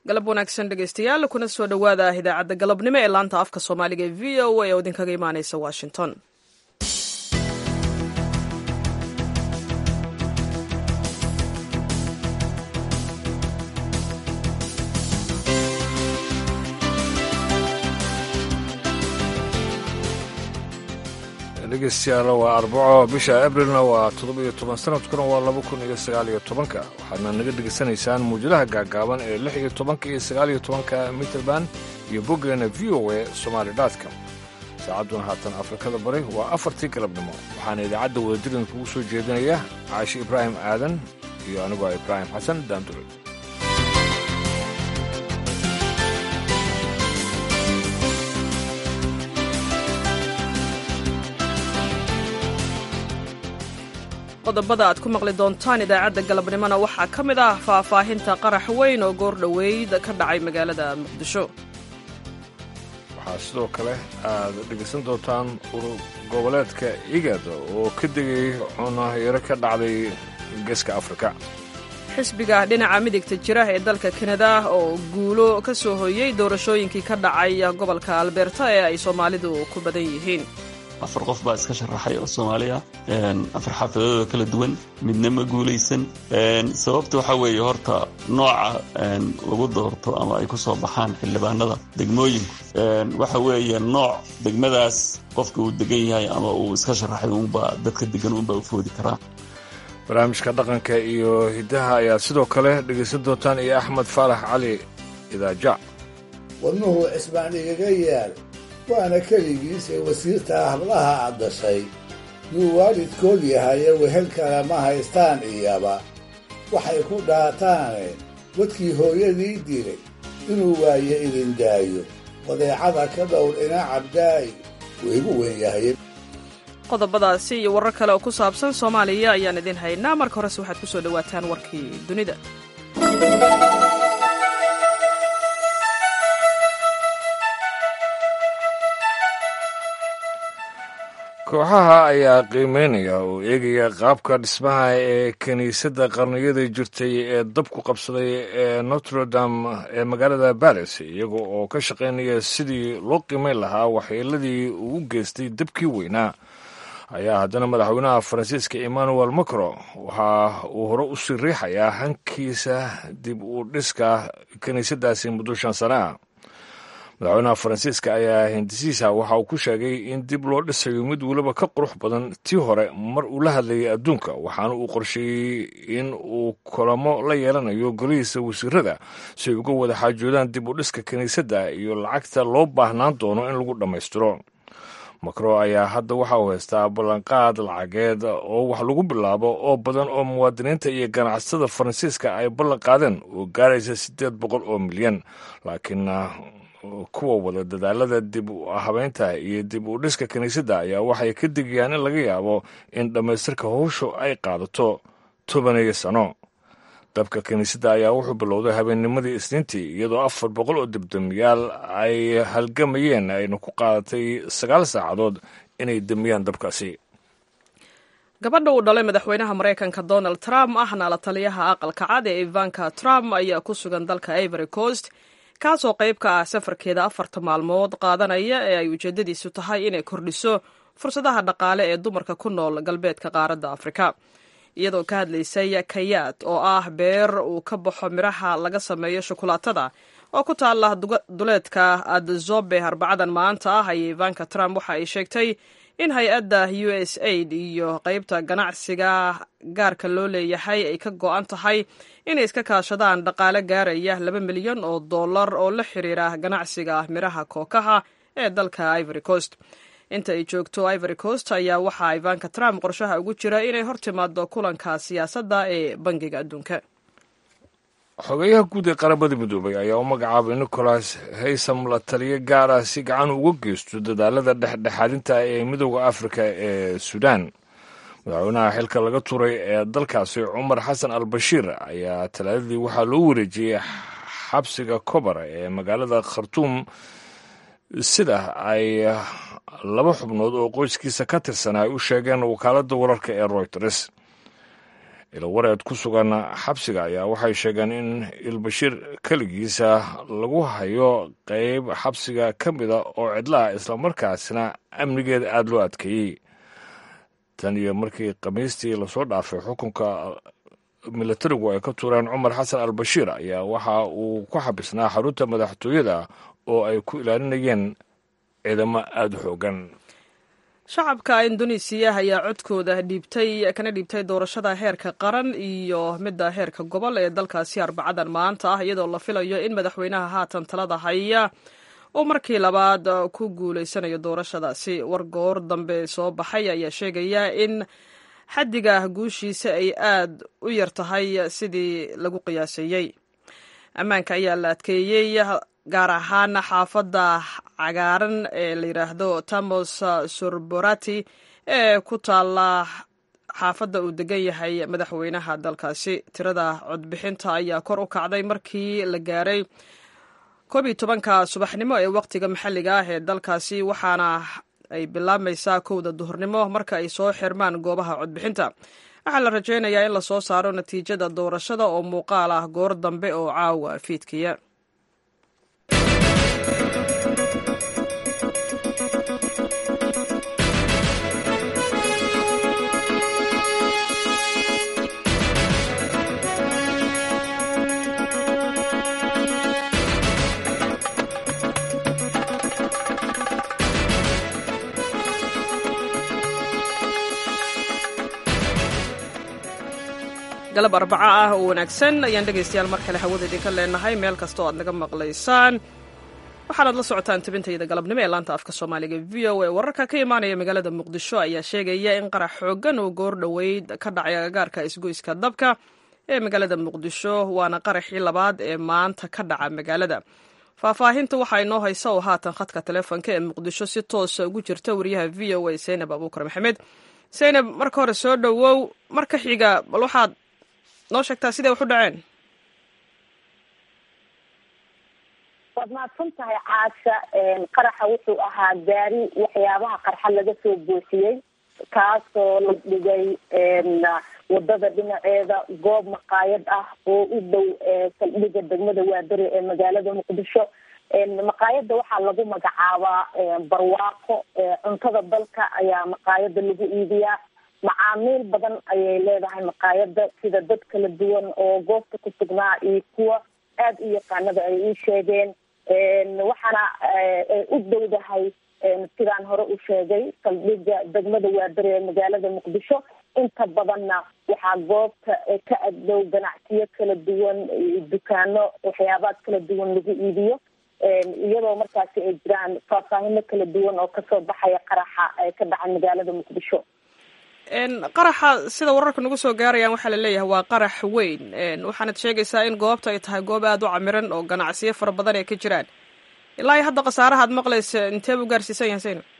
galab wanaagsan dhegeystayaal kuna soo dhowaada idaacadda galabnimo ee laanta afka soomaaliga ee v o a oo idinkaga imaaneysa washington dhegeystayaal waa arbaco bisha abrilna waa toddobiyo toban sanadkuna waa laba kun iyo sagaaliyo tobanka waxaadna naga dhegeysanaysaan muwjadaha gaagaaban ee lix iyo tobanka iyo sagaaliyo tobanka mitrband iyo boggeena v o a somaali dotcom saacadduna haatan afrikada bari waa afartii galabnimo waxaana idaacadda wadadirin kugu soo jeedinaya caashi ibraahim aadan iyo aniguo ibraahim xasan daandure qodobada aad ku maqli doontaan idaacadda galabnimona waxaa ka mid ah faahfaahinta qarax weyn oo goor dhoweyd ka dhacay magaalada muqdisho waxaa sidoo kale aad dhegaysan doontaan urur goboleedka igad oo ka degay cunayaro ka dhacday geeska afrika xisbiga dhinaca midigta jira ee dalka kanada oo guulo ka soo hoyey doorashooyinkii ka dhacay gobolka alberta ee ay soomaalidu ku badan yihiin afar qof baa iska sharaxay oo soomaaliya afar xaafadoodoo kala duwan midna ma guulaysan sababta waxaa weeye horta nooca lagu doorto ama ay ku soo baxaan xildhibaanada degmooyinku waxa weeye nooc degmadaas qofka uu degan yahay ama uu iska sharaxay uunbaa dadka degan uunbaa u foodi karaa barnaamijka dhaqanka iyo hiddaha ayaad sidoo kale dhegaysan doontaan iyo axmed faarax cali idaaja wadnuhu cisbaan igaga yaal waana keligiis ee wasiirtaa hablaha aad dashay yuu waalidkood yahaye wehel kale ma haystaan iyaba waxay ku dhaataane wadkii hooyadii dilay inuu waaye idin daayo wadeecada ka dhowr ina cabdaa'i waygu weyn yahay qodobadaasi iyo warar kale oo ku saabsan soomaaliya ayaan idin haynaa marka horese waxaad ku soo dhowaataan warkii dunida kooxaha ayaa qiimeynaya oo eegaya qaabka dhismaha ee kiniisadda qarniyada jirtay ee dabku qabsaday ee notredam ee magaalada baris iyaga oo ka shaqaynaya sidii loo qiimeyn lahaa waxyeeladii uu geystay dabkii weynaa ayaa haddana madaxweynaha faransiiska emmanuel macron waxa uu hore u sii riixayaa hankiisa dib u dhiska kiniisaddaasi muddo shan sana ah madaxweynaha faransiiska ayaa hindisiisa waxa uu ku sheegay in dib loo dhisayo mid weliba ka qurux badan tii hore mar uu la hadlayay adduunka waxaana uu qorsheeyey in uu kulamo la yeelanayo golihiisa wasiirada si ay uga wada xaajoodaan dib u dhiska kiniisadda iyo lacagta loo baahnaan doono in lagu dhammaystiro macron ayaa hadda waxa uu haystaa ballanqaad lacageed oo wax lagu bilaabo oo badan oo muwaadiniinta iyo ganacsatada faransiiska ay ballan qaadeen oo gaaraysa siddeed boqol oo milyan laakiin kuwa wada dadaalada dib u habeynta iyo dib u dhiska kiniisadda ayaa waxay ka digayaan in laga yaabo in dhammaystirka howshu ay qaadato tobaniyo sano dabka kiniisadda ayaa wuxuu bilowday habeennimadii isniintii iyadoo afar boqol oo debdemiyaal ay halgamayeen ayna ku qaadatay sagaal saacadood inay demiyaan dabkaasi gabadha uu dhalay madaxweynaha maraykanka donald trump ahna la taliyaha aqalka cad ee ivanka trump ayaa ku sugan dalka ivory coast kaasoo qayb ka ah safarkeeda afarta maalmood qaadanaya ee ay ujeeddadiisu tahay inay kordhiso fursadaha dhaqaale ee dumarka ku nool galbeedka qaaradda afrika iyadoo ka hadlaysay kayaad oo ah beer uu ka baxo midhaha laga sameeyo shukulaatada oo ku taala duleedka adzobe arbacadan maanta ah ayay ivanka trump waxa ay sheegtay in hay-adda u s aid iyo qaybta ganacsiga gaarka loo leeyahay ay ka go-an tahay inay iska kaashadaan dhaqaale gaaraya laba milyan oo dollar oo la xiriira ganacsiga midhaha kookaha ee dalka ivory coast inta ay joogto ivory coast ayaa waxaa ivanka trump qorshaha ugu jira inay hor timaado kulanka siyaasadda ee bangiga adduunka xogeyaha guud ee qaramada midoobay ayaa u magacaabay nicholas haysam la taliyo gaar ah si gacan uga geysto dadaalada dhexdhexaadinta ee midooda afrika ee suudaan madaxweynaha xilka laga turay ee dalkaasi cumar xasan al bashiir ayaa talaadadii waxaa loo wareejiyey xabsiga kobar ee magaalada khartuum sida ay laba xubnood oo qoyskiisa ka tirsan ay u sheegeen wakaaladda wararka ee royters ilowareed ku sugan xabsiga ayaa waxay sheegeen in ilbashiir keligiisa lagu hayo qeyb xabsiga ka mida oo cidlaha islamarkaasna amnigeeda aada loo adkeeyey tan iyo markii khamiistii lasoo dhaafay xukunka milatarigu ay ka tuureen cumar xasan al bashiir ayaa waxa uu ku xabisnaa xarunta madaxtooyada oo ay ku ilaalinayeen ciidamo aada u xoogan shacabka indonesiya ayaa codkooda dhiibtay kana dhiibtay doorashada heerka qaran iyo midda heerka gobol ee dalkaasi arbacadan maanta ah iyadoo la filayo in madaxweynaha haatan talada haya oo markii labaad ku guuleysanayo doorashadaasi war goor dambe soo baxay ayaa sheegaya in xaddiga guushiisa ay aad u yar tahay sidii lagu qiyaaseeyey ammaanka ayaa la adkeeyey gaar ahaan xaafadda cagaaran ee la yidhaahdo tamos sorborati ee ku taala xaafadda uu degan yahay madaxweynaha dalkaasi tirada codbixinta ayaa kor u kacday markii la gaaray koob iyo tobanka subaxnimo ee waqtiga maxalliga ah ee dalkaasi waxaana ay bilaabmaysaa kowda duhurnimo marka ay soo xirmaan goobaha codbixinta waxaa la rajaynayaa in lasoo saaro natiijada doorashada oo muuqaal ah goor dambe oo caawa fiidkiya galab arbaco ah oo wanaagsan ayaan dhegaystayaal mar kale hawada idinka leenahay meel kasta oo aad naga maqlaysaan waxaanaad la socotaan tabintayda galabnimo ee laanta afka soomaaliga v o a wararka ka imaanaya magaalada muqdisho ayaa sheegaya in qarax xoogan oo goor dhoweyd ka dhacay agagaarka isgoyska dabka ee magaalada muqdisho waana qaraxii labaad ee maanta ka dhaca magaalada faahfaahinta waxaa inoo haysa oo haatan khadka taleefonka ee muqdisho si toosa ugu jirta wariyaha v o a zaynab abuukar maxamed zaynab marka hore soo dhowow marka xiga bal waxaad noo sheegtaa siday wax u dhaceen waad mahadsan tahay caasha qaraxa wuxuu ahaa gaari waxyaabaha qarxa laga soo buuxiyey kaasoo la dhigay wadada dhinaceeda goob maqaayad ah oo u dhow saldhiga degmada waadari ee magaalada muqdisho maqaayada waxaa lagu magacaabaa barwaaqo cuntada dalka ayaa maqaayada lagu iibiyaa macaamiil badan ayay leedahay maqaayada sida dad kala duwan oo goobta ku sugnaa iyo kuwa aada u yaqaanada ay ii sheegeen waxaana u dowdahay sidaan hore u sheegay saldhiga degmada waadari ee magaalada muqdisho inta badanna waxaa goobta ka agdhow ganacsiyo kala duwan dukaano waxyaabaad kala duwan lagu iibiyo iyadoo markaasi ay jiraan faahfaahino kala duwan oo kasoo baxaya qaraxa ka dhacay magaalada muqdisho qaraxa sida wararka nagu soo gaarayaan waxaa laleeyahay waa qarax weyn waxaanad sheegaysaa in goobta ay tahay goob aada u camiran oo ganacsiyo fara badan ay ka jiraan ilaa iyo hadda khasaaraha ad maqlaysa intee buu gaarsiisan yahay sayna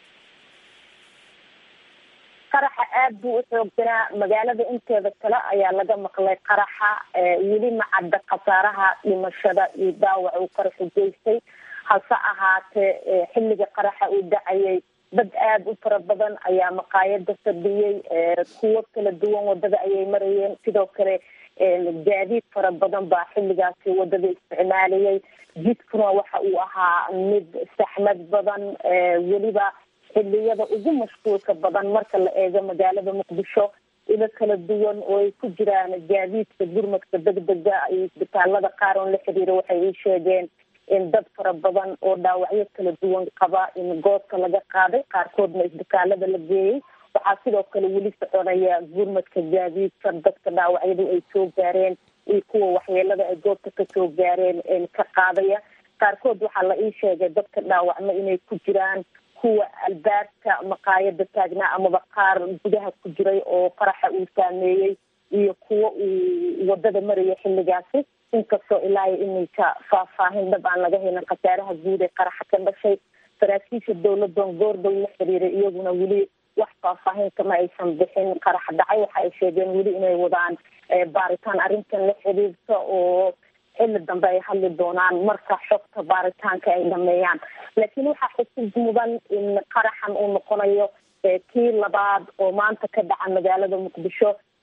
qaraxa aada buu u xoogsanaa magaalada inteeda kale ayaa laga maqlay qaraxa weli ma cadda khasaaraha dhimashada iyo daawac uu qaraxu geystay hase ahaatee xilliga qaraxa uu dhacayay dad aada u fara badan ayaa maqaayada fadhiyey kuwo kala duwan wadada ayay marayeen sidoo kale gaadiid fara badan baa xilligaasi wadada isticmaalayay jidkuna waxa uu ahaa mid saxmad badan weliba xiliyada ugu mashquulka badan marka la eego magaalada muqdisho ilo kala duwan oo ay ku jiraan gaadiidka gurmadka degdega iyo isbitaalada qaar oon la xiriira waxay ii sheegeen in dad fara badan oo dhaawacyo kala duwan qaba in goobta laga qaaday qaarkoodna isbitaalada la geeyey waxaa sidoo kale weli soconaya gurmadka gaadiidka dadka dhaawacyadu ay soo gaareen iyo kuwa waxyeelada ay goobta kasoo gaareen ka qaadaya qaarkood waxaa la ii sheegay dadka dhaawacmo inay ku jiraan kuwa albaabka maqaayada taagnaa amaba qaar gudaha ku jiray oo qaraxa uu saameeyey iyo kuwa uu wadada maraya xilligaasi inkastoo ilaa iyo iminka faahfaahin dhab aan laga helin khasaaraha guud ee qaraxa ka dhashay saraakiisha dowladan goordhow la xiriiray iyaguna weli wax faahfaahin kama aysan bixin qarax dhacay waxa ay sheegeen weli inay wadaan baaritaan arrintan la xiriirta oo xilli dambe ay hadli doonaan marka xogta baaritaanka ay dhameeyaan laakiin waxaa xusub mudan in qaraxan uu noqonayo kii labaad oo maanta ka dhaca magaalada muqdisho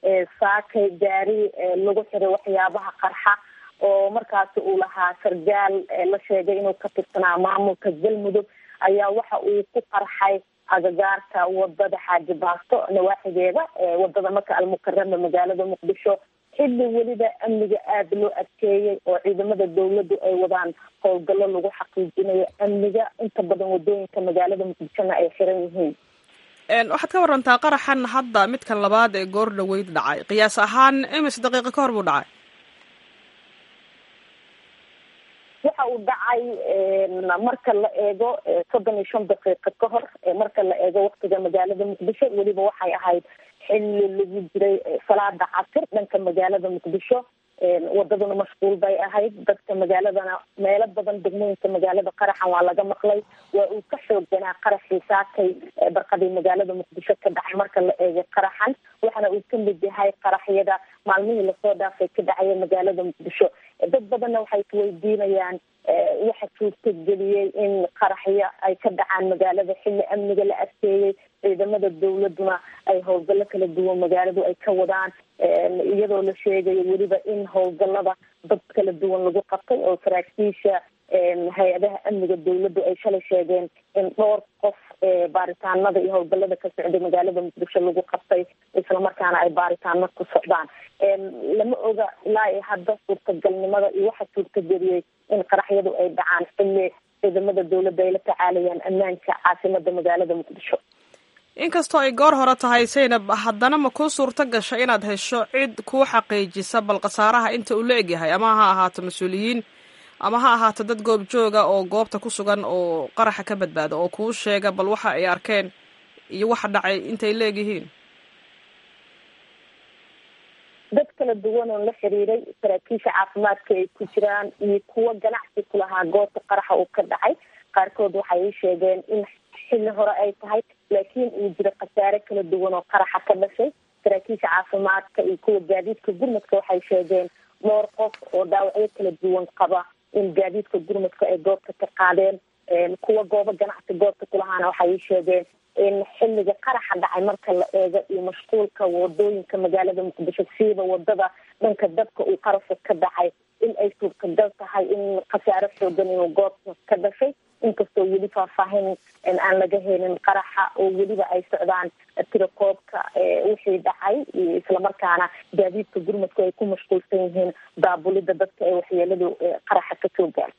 saakay gaari lagu xiray waxyaabaha qarxa oo markaasi uu lahaa sargaal la sheegay inuu ka tirsanaa maamulka galmudug ayaa waxa uu ku qarxay agagaarka wadada xaaji baasto nawaaxigeeda wadada maka almukarama magaalada muqdisho xilli weliba amniga aada loo adkeeyey oo ciidamada dawladdu ay wadaan howlgallo lagu xaqiijinayo amniga inta badan wadooyinka magaalada muqdishona ay xiran yihiin waxaad ka warantaa qaraxan hadda midkan labaad ee goor dhaweyd dhacay qiyaas ahaan imis daqiiqo ka hor buu dhacay waxa uu dhacay marka la eego soddon iyo shan daqiiqo ka hor marka la eego waktiga magaalada muqdisho weliba waxay ahayd xilli lagu jiray salaada casir dhanka magaalada muqdisho wadaduna mashquul bay ahayd dadka magaaladana meelo badan degmooyinka magaalada qaraxan waa laga maqlay waa uu ka xoogganaa qaraxii saakay barqadii magaalada muqdisho ka dhacay marka la eegay qaraxan waxaana uu ka mid yahay qaraxyada maalmihii lasoo dhaafay ka dhacaya magaalada muqdisho dad badanna waxay isweydiinayaan waxa suurtageliyey in qaraxyo ay ka dhacaan magaalada xilli amniga la adkeeyey ciidamada dawladuna ay howlgallo kala duwan magaaladu ay ka wadaan iyadoo la sheegayo weliba in howlgallada dad kala duwan lagu qabtay oo saraakiisha hay-adaha amniga dawladdu ay shalay sheegeen in dhowr qof baaritaanada iyo howlgallada ka socday magaalada muqdisho lagu qabtay islamarkaana ay baaritaano ku socdaan lama oga ilaa iyo hadda suurtagalnimada iyo waxa suurtageliyey in qaraxyadu ay dhacaan xilli ciidamada dawladda ay la tacaalayaan ammaanka caasimada magaalada muqdisho inkastoo ay goor hore tahay saynab haddana ma kuu suurto gasha inaad hesho cid kuu xaqiijisa bal khasaaraha inta uu la egyahay ama ha ahaato mas-uuliyiin ama ha ahaato dad goob jooga oo goobta ku sugan oo qaraxa ka badbaada oo kuu sheega bal waxa ay arkeen iyo waxa dhacay intay la egyihiin dad kala duwan oo la xiriiray saraakiisha caafimaadka ay ku jiraan iyo kuwo ganacsi ku lahaa goobta qaraxa uu ka dhacay qaarkood waxay sheegeen in xilli hore ay tahay laakiin uu jiro khasaare kala duwan oo qaraxa ka dhashay saraakiisha caafimaadka iyo kuwa gaadiidka gurmadka waxay sheegeen dhowr qof oo dhaawacyo kala duwan qaba in gaadiidka gurmadka ay goobta ka qaadeen kuwa goobo ganacsi goobta kulahaana waxay sheegeen in xilliga qaraxa dhacay marka la eego iyo mashquulka wadooyinka magaalada muqdisho siiba wadada dhanka dabka uu qarasha ka dhacay in ay suurtagal tahay in khasaare xoogan inuu goobta ka dhashay inkastoo weli faahfaahin aan laga helin qaraxa oo weliba ay socdaan tirakoobka wixii dhacay islamarkaana gaadiidka gurmadku ay ku mashquulsan yihiin daabulida dadka ee waxyeeladu qaraxa ka soo gaar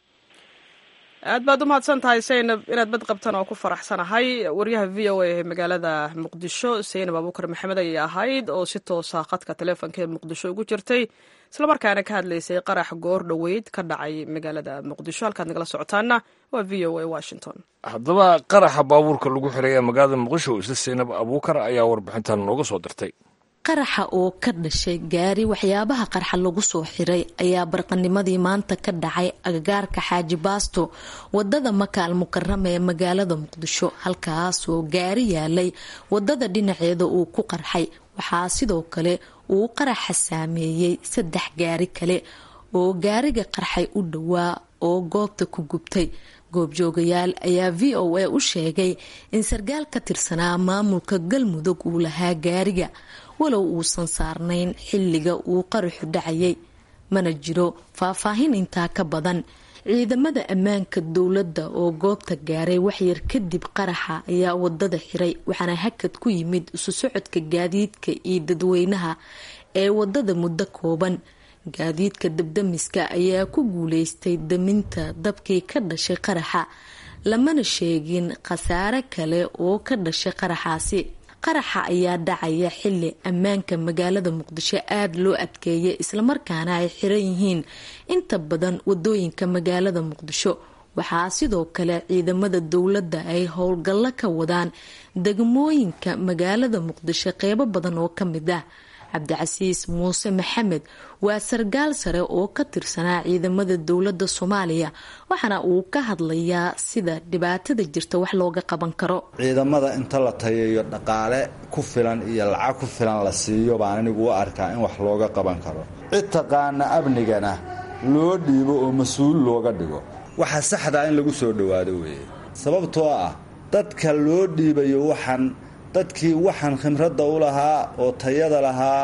aad baad u mahadsan tahay saynab inaad bad qabtan oo ku faraxsanahay waryaha v o a ee magaalada muqdisho saynab abuukar maxamed ayay ahayd oo si toosa khadka taleefonka ee muqdisho ugu jirtay islamarkaana ka hadlaysay qarax goor dhoweyd ka dhacay magaalada muqdisho halkaad nagala socotaana waa v o a washington haddaba qaraxa baabuurka lagu xiray ee magaalada muqdisho isla saynab abuukar ayaa warbixintan nooga soo dirtay qaraxa oo ka dhashay gaari waxyaabaha qarxa lagu soo xiray ayaa barqanimadii maanta ka dhacay agagaarka xaaji baasto wadada maka al mukarama ee magaalada muqdisho halkaasoo gaari yaalay wadada dhinaceeda uu ku qarxay waxaa sidoo kale uu qaraxa saameeyey saddex gaari kale oo gaariga qarxay u dhowaa oo goobta ku gubtay goobjoogayaal ayaa v o a u sheegay in sargaal ka tirsanaa maamulka galmudug uu lahaa gaariga walow uusan saarnayn xilliga uu qaraxu dhacayay mana jiro faahfaahin intaa ka badan ciidamada ammaanka dowladda oo goobta gaaray waxyar kadib qaraxa ayaa wadada xiray waxaana hakad ku yimid isu socodka gaadiidka iyo dadweynaha ee wadada muddo kooban gaadiidka dabdamiska ayaa ku guuleystay daminta dabkii ka dhashay qaraxa lamana sheegin khasaare kale oo ka dhashay qaraxaasi qaraxa ayaa dhacaya xili ammaanka magaalada muqdisho aada loo adkeeyay islamarkaana ay xiran yihiin inta badan wadooyinka magaalada muqdisho waxaa sidoo kale ciidamada dowladda ay howlgallo ka wadaan degmooyinka magaalada muqdisho qeybo badan oo ka mid ah cabdicasiis muuse maxamed waa sargaal sare oo ka tirsanaa ciidamada dowladda soomaaliya waxaana uu ka hadlayaa sida dhibaatada jirta wax looga qaban karo ciidamada inta la tayayo dhaqaale ku filan iyo lacag ku filan la siiyo baan anigu u arkaa in wax looga qaban karo cid taqaana amnigana loo dhiibo oo mas-uul looga dhigo waxaa saxdaa in lagu soo dhowaado weeye sababtoo ah dadka loo dhiibayo waxaan dadkii waxaan khimradda u lahaa oo tayada lahaa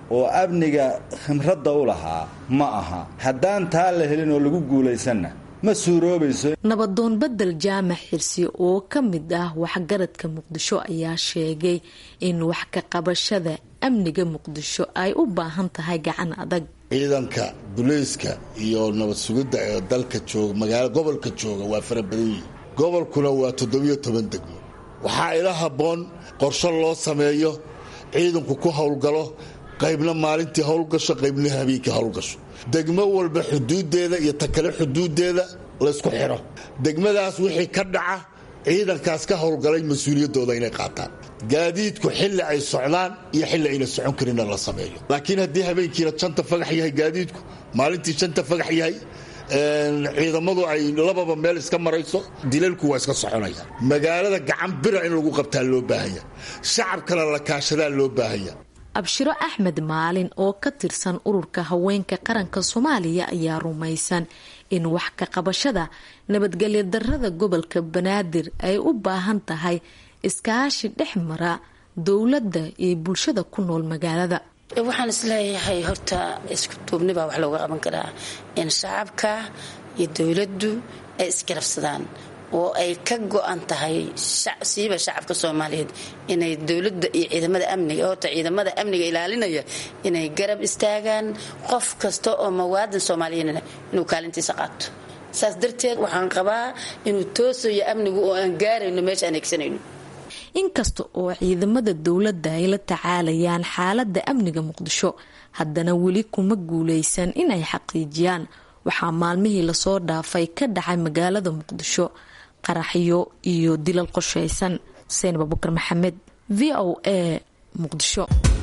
oo amniga khimradda u lahaa ma aha haddaan taa la helin oo lagu guulaysanna ma suuroobayso nabadoon bedel jaamac xirsi oo ka mid ah waxgaradka muqdisho ayaa sheegay in wax ka qabashada amniga muqdisho ay u baahan tahay gacan adag ciidanka bulayska iyo nabad sugidda ee dalka jooga magaalo gobolka jooga waa fara badan yihin gobolkuna waa toddobiyo toban degmo waxaa ila habboon qorsho loo sameeyo ciidanku ku howlgalo qaybna maalintii howlgasho qaybna habeenkii howlgasho degmo walba xuduuddeeda iyo ta kale xuduuddeeda laysku xidho degmadaas wixii ka dhaca ciidankaas ka howlgalay mas-uuliyaddooda inay qaataan gaadiidku xilli ay socdaan iyo xilli ayna socon karinna la sameeyo laakiin haddii habeenkiina janta fagax yahay gaadiidku maalintii janta fagax yahay ciidamadu ay lababa meel iska marayso dilalku waa iska soconaya magaalada gacan bira in lagu qabtaa loo baahanya shacabkana la kaashadaa loo baahanya abshiro axmed maalin oo ka tirsan ururka haweenka qaranka soomaaliya ayaa rumaysan in wax ka qabashada nabadgelyo darada gobolka banaadir ay u baahan tahay iskaashi dhex mara dowladda iyo bulshada ku nool magaalada waxaan isleeyahay horta isku duubni baa wax looga qaban karaa in shacabka iyo dowladdu ay isgarabsadaan oo ay ka go-an tahay siiba shacabka soomaaliyeed inay dowladda iyo ciidamada amniga horta ciidamada amniga ilaalinaya inay garab istaagaan qof kasta oo mawaadan soomaaliyeedna inuu kaalintiisa qaato saas darteed waxaan qabaa inuu toosayo amnigu oo aan gaarayno meesha aan egsanayno inkasta oo ciidamada dowladda ay la tacaalayaan xaaladda amniga muqdisho haddana weli kuma guuleysan inay xaqiijiyaan waxaa maalmihii lasoo dhaafay ka dhacay magaalada muqdisho qaraxyo iyo dilal qoshaysan xuseen abubakar maxamed v o a muqdisho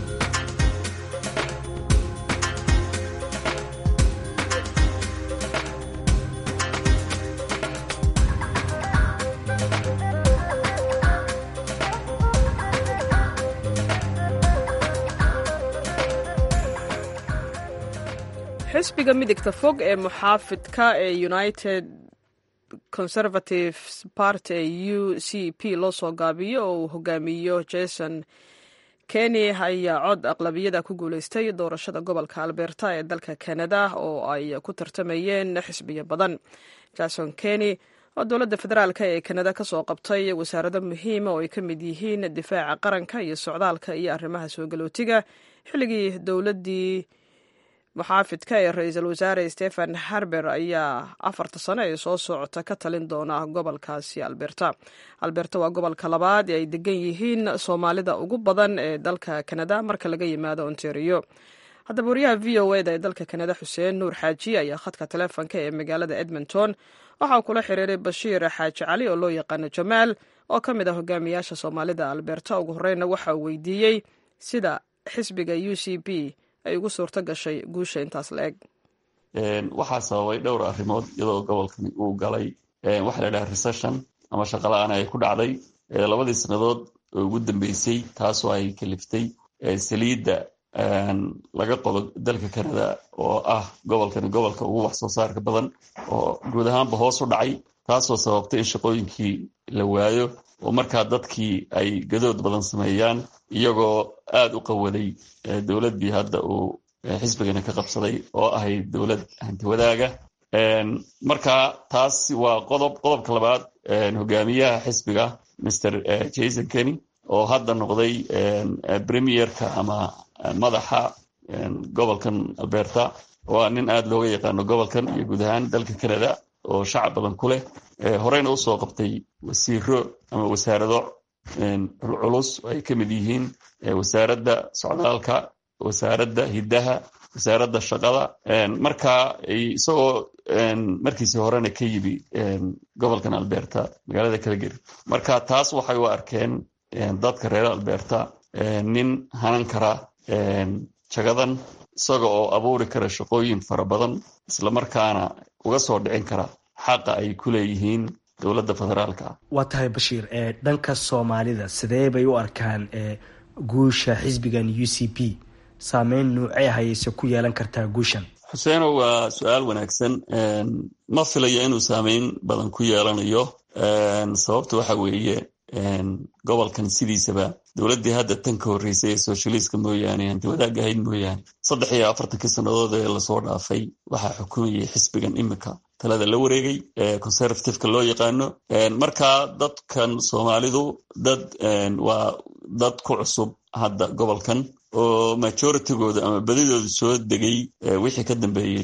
xisbiga midigta fog ee muxaafidka ee united conservative party ee u c p loo soo gaabiyo oo uu hogaamiyo jason keny ayaa cod aqlabiyada ku guuleystay doorashada gobolka alberta ee dalka canada oo ay ku tartamayeen xisbiyo badan jason keny oo dowladda federaalk ee kanada kasoo qabtay wasaarado muhiima oo ay ka mid yihiin difaaca qaranka iyo socdaalka iyo arrimaha soo galootiga xilligii dowladii muxaafidka ee ra-iisul wasaare stephen harber ayaa afarta sano ee soo socota ka talin doona gobolkaasi alberta alberta waa gobolka labaad ee ay degan yihiin soomaalida ugu badan ee dalka kanada marka laga yimaado ontario haddaba wariyaha v o eda ee dalka kanada xuseen nuur xaaji ayaa khadka taleefonka ee magaalada edmonton waxaa kula xiriiray bashiir xaaji cali oo loo yaqaano jamaal oo ka mid ah hogaamiyaasha soomaalida alberta ugu horeyna waxa uu weydiiyey sida xisbiga u c b ay ugu suurto gashay guusha intaas la eg waxaa sababay dhowr arrimood iyadoo gobolkani uu galay waxa la dhaha recession ama shaqala-aan ay ku dhacday labadii sannadood oo ugu dambeysay taasoo ay kaliftay saliidda laga qodo dalka canada oo ah gobolkani gobolka ugu wax soo saarka badan oo guud ahaanba hoos u dhacay taasoo sababtay in shaqooyinkii la waayo oo markaa dadkii ay gadood badan sameeyaan iyagoo aada u qawaday dowladdii hadda uu xisbigani ka qabsaday oo ahayd dowlad hantiwadaaga marka taas waa qodob qodobka labaad hogaamiyaha xisbiga mr jason kenny oo hadda noqday premierka ama madaxa gobolkan alberta waa nin aada looga yaqaano gobolkan iyo guud ahaan dalka canada oo shacab badan ku leh horeyna usoo qabtay wasiiro ama wasaarado culculus oo ay ka mid yihiin wasaaradda socdaalka wasaaradda hiddaha wasaaradda shaqada marka isagoo markiisi horena ka yimi gobolkan alberta magaalada calgary marka taas waxay u arkeen dadka reer alberta nin hanan kara jagadan isaga oo abuuri kara shaqooyin fara badan islamarkaana uga soo dhicin kara xaqa ay ku leeyihiin dowladda federaalka waa tahay bashiir ee dhanka soomaalida sidee bay u arkaan guusha xisbigan u c p saameyn nuucee hayeyse ku yeelan kartaa guushan xuseeno waa su-aal wanaagsan ma filayo inuu saameyn badan ku yeelanayo sababta waxa weeye gobolkan sidiisaba dowladdii hadda tan ka horreysay ee socialiska mooyaane hanti wadaag ahayd mooyaane saddex iyo afartankii sannadood ee lasoo dhaafay waxaa xukumayay xisbigan imika talada la wareegay ee conservativeka loo yaqaano marka dadkan soomaalidu dad waa dad ku cusub hadda gobolkan oo majoritygooda ama badidooda soo degay wixii ka dambeeyey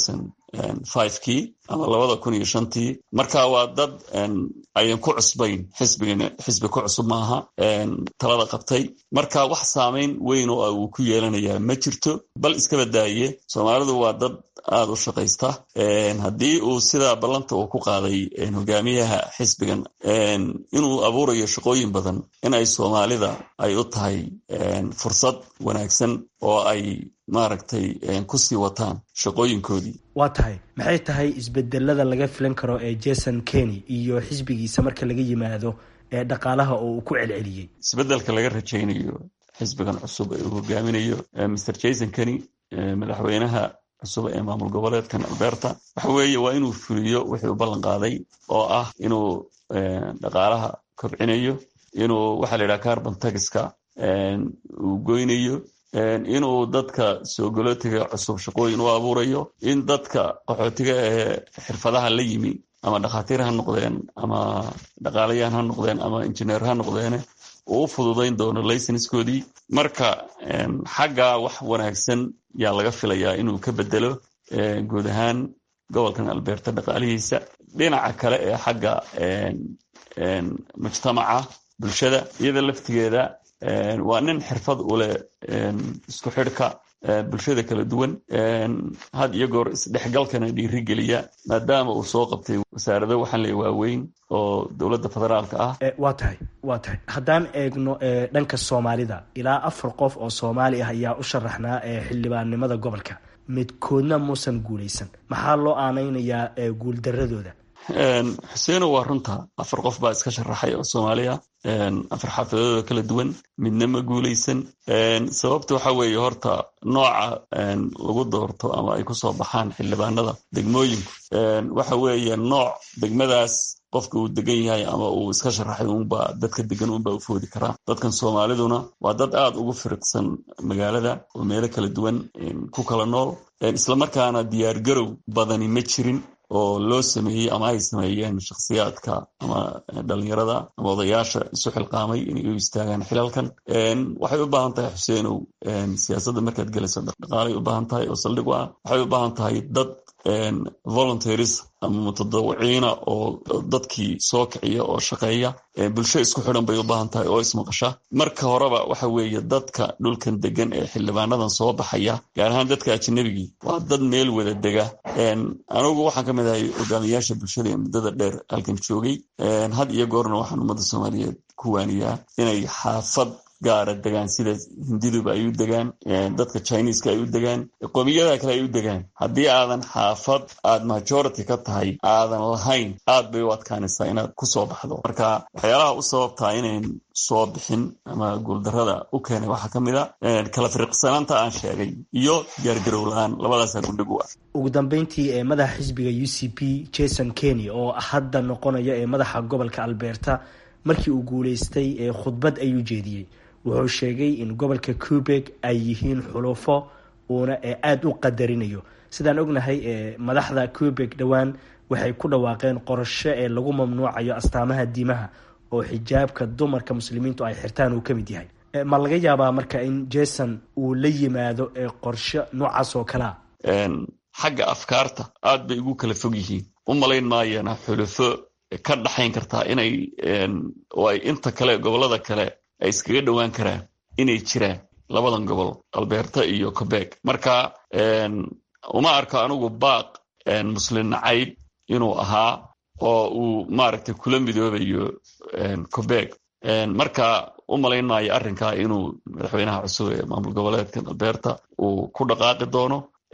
kii ama labada kun iyo shantii marka waa dad ayan ku cusbayn xisbigan xisbi ku cusub maaha talada qabtay marka wax saameyn weyn oo uu ku yeelanayaa ma jirto bal iskaba daaye soomaalidu waa dad aada u shaqaysta haddii uu sidaa ballanta uu ku qaaday hogaamiyaha xisbigan inuu abuurayo shaqooyin badan in ay soomaalida ay u tahay fursad wanaagsan oo ay maaragtay kusii wataan shaqooyinkoodii waa tahay maxay tahay isbedelada laga filan karo ee jason kenny iyo xisbigiisa marka laga yimaado ee dhaqaalaha oo uu ku celceliyey isbedelka laga rajaynayo xisbigan cusub ee uu hogaaminayo mr jason kenny madaxweynaha cusub ee maamul goboleedkan alberta waxa weeye waa inuu fuliyo wixii u ballan qaaday oo ah inuu dhaqaalaha kobcinayo inuu waxaa la yidhaha carbon tagiska uu goynayo inuu dadka soogolootiga cusub shaqooyin u abuurayo in dadka qaxootiga ee xirfadaha la yimi ama dhakhaatiir ha noqdeen ama dhaqaalayahan ha noqdeen ama injineer ha noqdeene uu u fududayn doono laysenskoodii marka xagga wax wanaagsan yaa laga filayaa inuu ka bedelo guud ahaan gobolkan alberta dhaqaalihiisa dhinaca kale ee xagga mujtamaca bulshada iyada laftigeeda waa nin xirfad u leh isku xidhka bulshada kala duwan had iyo goor isdhexgalkana dhiirigeliya maadaama uu soo qabtay wasaarado waxaan leeya waaweyn oo dowladda federaalka ah waa tahay waa tahay haddaan eegno dhanka soomaalida ilaa afar qof oo soomaali ah ayaa u sharaxnaa xildhibaannimada gobolka midkoodna muusan guulaysan maxaa loo aanaynayaa guuldaradooda xuseeno waa runta afar qof baa iska sharaxay oo soomaaliya afar xaafidadooda kala duwan midna ma guulaysan sababta waxa weeye horta nooca lagu doorto ama ay kusoo baxaan xildhibaanada degmooyinku waxa weeye nooc degmadaas qofka uu degan yahay ama uu iska sharaxay unba dadka degan unba u foodi karaa dadkan soomaaliduna waa dad aada ugu firiqsan magaalada oo meelo kala duwan ku kala nool islamarkaana diyaargarow badani ma jirin oo loo sameeyey ama ay sameeyeen shakhsiyaadka ama dhalinyarada ama odayaasha isu xilqaamay inay u istaagaan xilalkan waxay u baahan tahay xuseenow siyaasadda markaad gelayso dhaqaalay u baahan tahay oo saldhig u ah waxay u baahan tahay dad voluntaries ama mutadawiciina oo dadkii soo kiciya oo shaqeeya bulsho isku xidhan bay u baahan tahay oo ismaqasha marka horeba waxa weeye dadka dhulkan degan ee xildhibaanadan soo baxaya gaar ahaan dadka ajnabigii waa dad meel wada dega anigu waxaan ka mid ahay hogaamiyaasha bulshada ee muddada dheer halkan joogay had iyo goorna waxaan ummadda soomaaliyeed ku waaniyaa inay xaafad gaara degaan sida hindiduba ay u degaan dadka chineska ay u degaan qoomiyadaha kale ay u degaan haddii aadan xaafad aad majority ka tahay aadan lahayn aad bay u adkaanaysaa inaad kusoo baxdo marka waxyaalaha u sababtaa inayn soo bixin ama guuldarada u keenay waxaa ka mid a kala firiqsanaanta aan sheegay iyo diyaargarow la-aan labadaasaa gundhig u ah ugu dambeyntii ee madaxa xisbiga u c p jason kenny oo hadda noqonaya ee madaxa gobolka alberta markii uu guuleystay ee khudbad ayuu jeediyey wuxuu sheegay in gobolka cubeg ay yihiin xulufo uuna aada u qadarinayo sidaan ognahay madaxda cubeg dhowaan waxay ku dhawaaqeen qorasho ee lagu mamnuucayo astaamaha diimaha oo xijaabka dumarka muslimiintu ay xirtaan uu ka mid yahay ma laga yaabaa marka in jason uu la yimaado qorsho noocaas oo kalea xagga afkaarta aad bay ugu kala fog yihiin u malayn maayana xulufo ka dhaxayn kartaa inay oo ay inta kale gobolada kale ay iskaga dhowaan karaan inay jiraan labadan gobol alberta iyo cobeg marka uma arko anigu baaq muslin nacayb inuu ahaa oo uu maaragtay kula midoobayo cobeg marka u malayn maayo arrinkaa inuu madaxweynaha cusub ee maamul goboleedkan alberta uu ku dhaqaaqi doono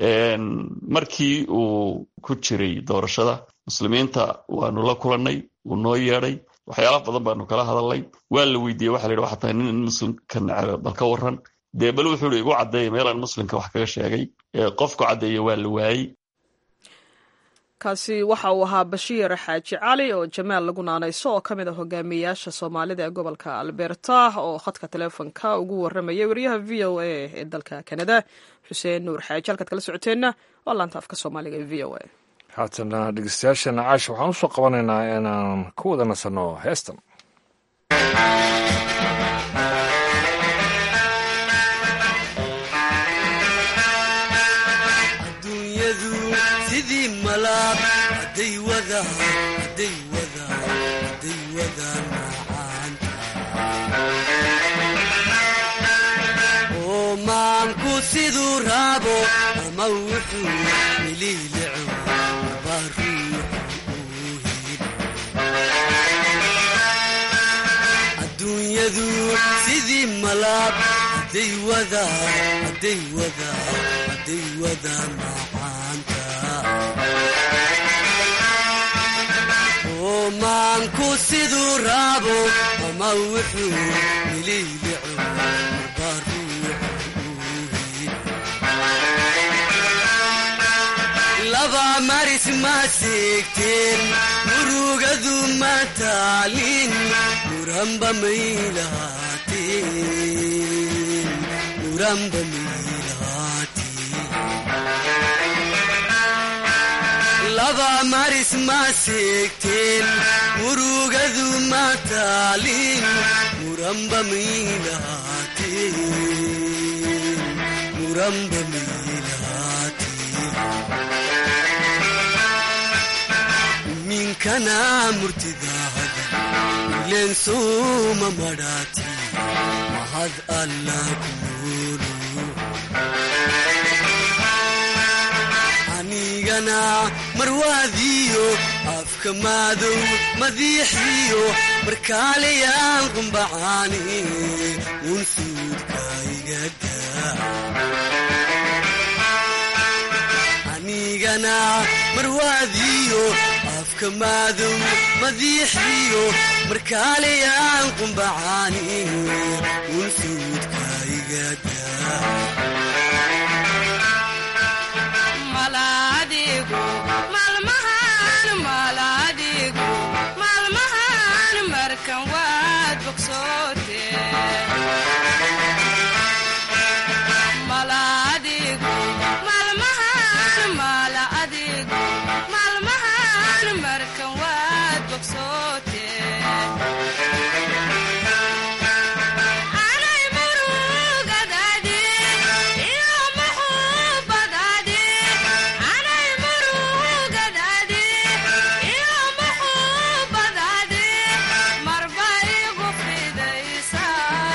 markii uu ku jiray doorashada muslimiinta waanu la kulannay wuu noo yeedhay waxyaala badan baanu kala hadalnay waa la weydiiyey waxa la yidhi waxaa tahay nin muslimka necaba bal ka waran dee bal wuxuu ihi igu caddeeya meelaan muslimka wax kaga sheegay qofku caddeeya waa la waayey kaasi waxa uu ahaa bashiir xaaji cali oo jamaal lagu naanayso oo ka mid a hogaamiyeyaasha soomaalida ee gobolka alberta oo khadka teleefonka ugu warramayay wariyaha v o a ee dalka kanada xuseen nuur xaaji halkaad kala socoteenna waa laanta afka soomaaliga ee v o a haatana dhegeystayaashana caasha waxaan usoo qabanaynaa inaan ku wada nasanno heestan adduunyadu sidii malaab hadday wadaan hadday wadaan hadday wadaan macaanta oo maanku siduu raabo ama wuxuu miliilico marbaa ruuxu uu heli adduunyadu sidii malaab hadday wadaan hadday wadaan hadday wadaan macaanta oo maanku siduu raabo ama wuxuu miliilico marbaa ruuxu uu heli laba maris ma seegteen murugadu ma taalin muranba may lahaateen muranba may lahaateen laba maris ma seegteen murugadu ma taalin muranba may lahaateen muranba may lahaateen minkana murtidaahada ileen sooma madhaati mahad alla kunoolu anigana marwaadiyo afka maadow madiixiyo markaalayaan qumbacaani uun suudka igadaa anigana marwaadiyo afka maadow madiixiyo markaalayaan qumbacaani uun suudka igadaa maalmahan markan waad bogsoote maalmahan markan waad bogsoote anay murugadaadi iyo muxuubadaadi anay murugadaadi iyo muxuubadaadi marba igu fidaysa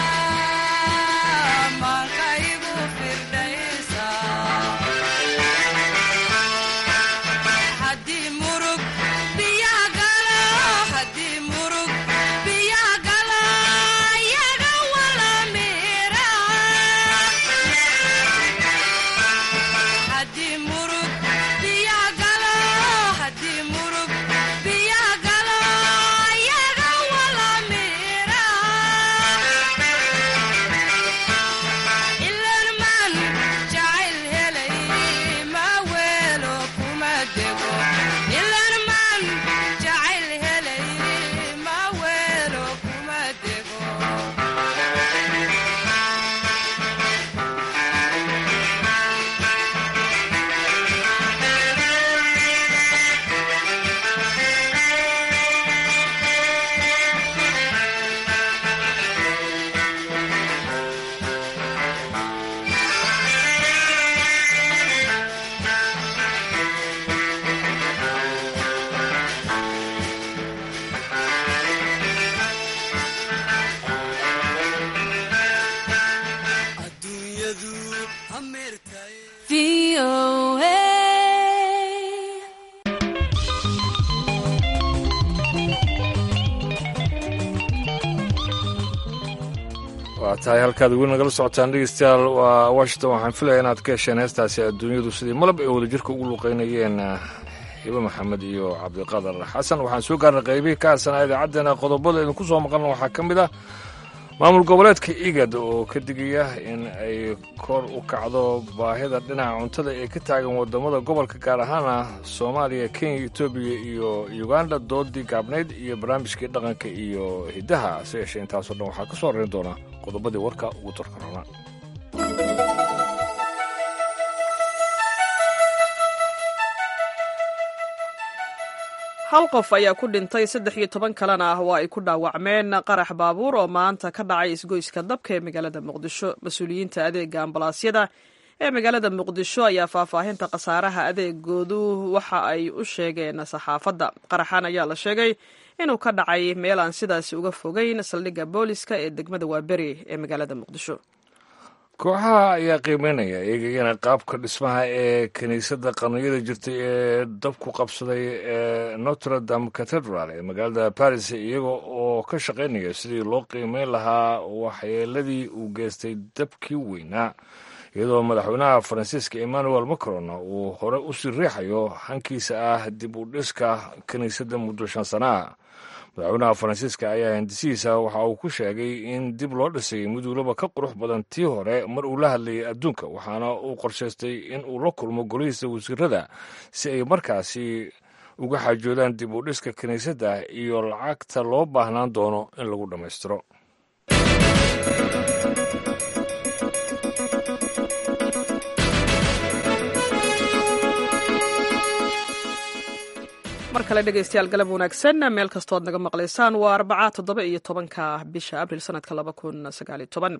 maanka igu firdhaysa haddii murug biyaha galo haddii murug biyaha galo iyaga wala miira haddii murug biyaha galo haddii murug biyaha galo iyaga wala miira ilan man jacayl helay ma weelo kuma dego ilan man jacayl helay ma weelo kuma dego adduunyadu hameertaye waa tahay halkaad weli nagala socotaan dhegeystayaal waa washington waxaan filaya inaad ka hesheen heestaasi adduunyadu sidii malab ay wadajirka ugu luqeynayeen hibe maxamed iyo cabdiqadar xasan waxaan soo gaarnay qaybihii ka harsanaa idaacaddeenna qodobada idinku soo maqalna waxaa ka mid ah maamul goboleedka igad oo ka digaya in ay kor u kacdo baahida dhinaca cuntada ee ka taagan wadamada gobolka gaar ahaana soomaaliya kenya etoobiya iyo uganda doodii gaabnayd iyo barnaamijkii dhaqanka iyo hiddaha hase yeeshee intaasoo dhan waxaa ka soo horeyn doona qodobadii warka ugu darkarona hal qof ayaa ku dhintay saddex iyo toban kalena ah waa ay ku dhaawacmeen qarax baabuur oo maanta ka dhacay isgoyska dabka ee magaalada muqdisho mas-uuliyiinta adeega ambalaasyada ee magaalada muqdisho ayaa faahfaahinta khasaaraha adeegoodu waxa ay u sheegeen saxaafadda qaraxan ayaa la sheegay inuu ka dhacay meel aan sidaasi uga fogeyn saldhigga booliska ee degmada waaberi ee magaalada muqdisho kooxaha ayaa qiimeynaya eegayana qaabka dhismaha ee kiniisadda qarniyada jirtay ee dabku qabsaday ee notre dame cathedral ee magaalada baris iyaga oo ka shaqaynaya sidii loo qiimeyn lahaa waxyeeladii uu geystay dabkii weynaa iyadoo madaxweynaha faransiiska emmanuel macron uu hore u sii riixayo hankiisa ah dib u dhiska kiniisadda muddo shan sana ah madaxweynaha faransiiska ayaa hindisihiisa waxa uu ku sheegay in dib loo dhisay muduulaba ka qurux badan tii hore mar uu la hadlayay adduunka waxaana uu qorshaystay in uu la kulmo golihiisa wasiirada si ay markaasi uga xaajoodaan dib u dhiska kiniisadda iyo lacagta loo baahnaan doono in lagu dhammaystiro mar kale dhegeystayaal galab wanaagsan meel kastood naga maqlaysaan waa arbaca toddoba iyo tobanka bisha abril sanadka laba kun sagaaliyo toban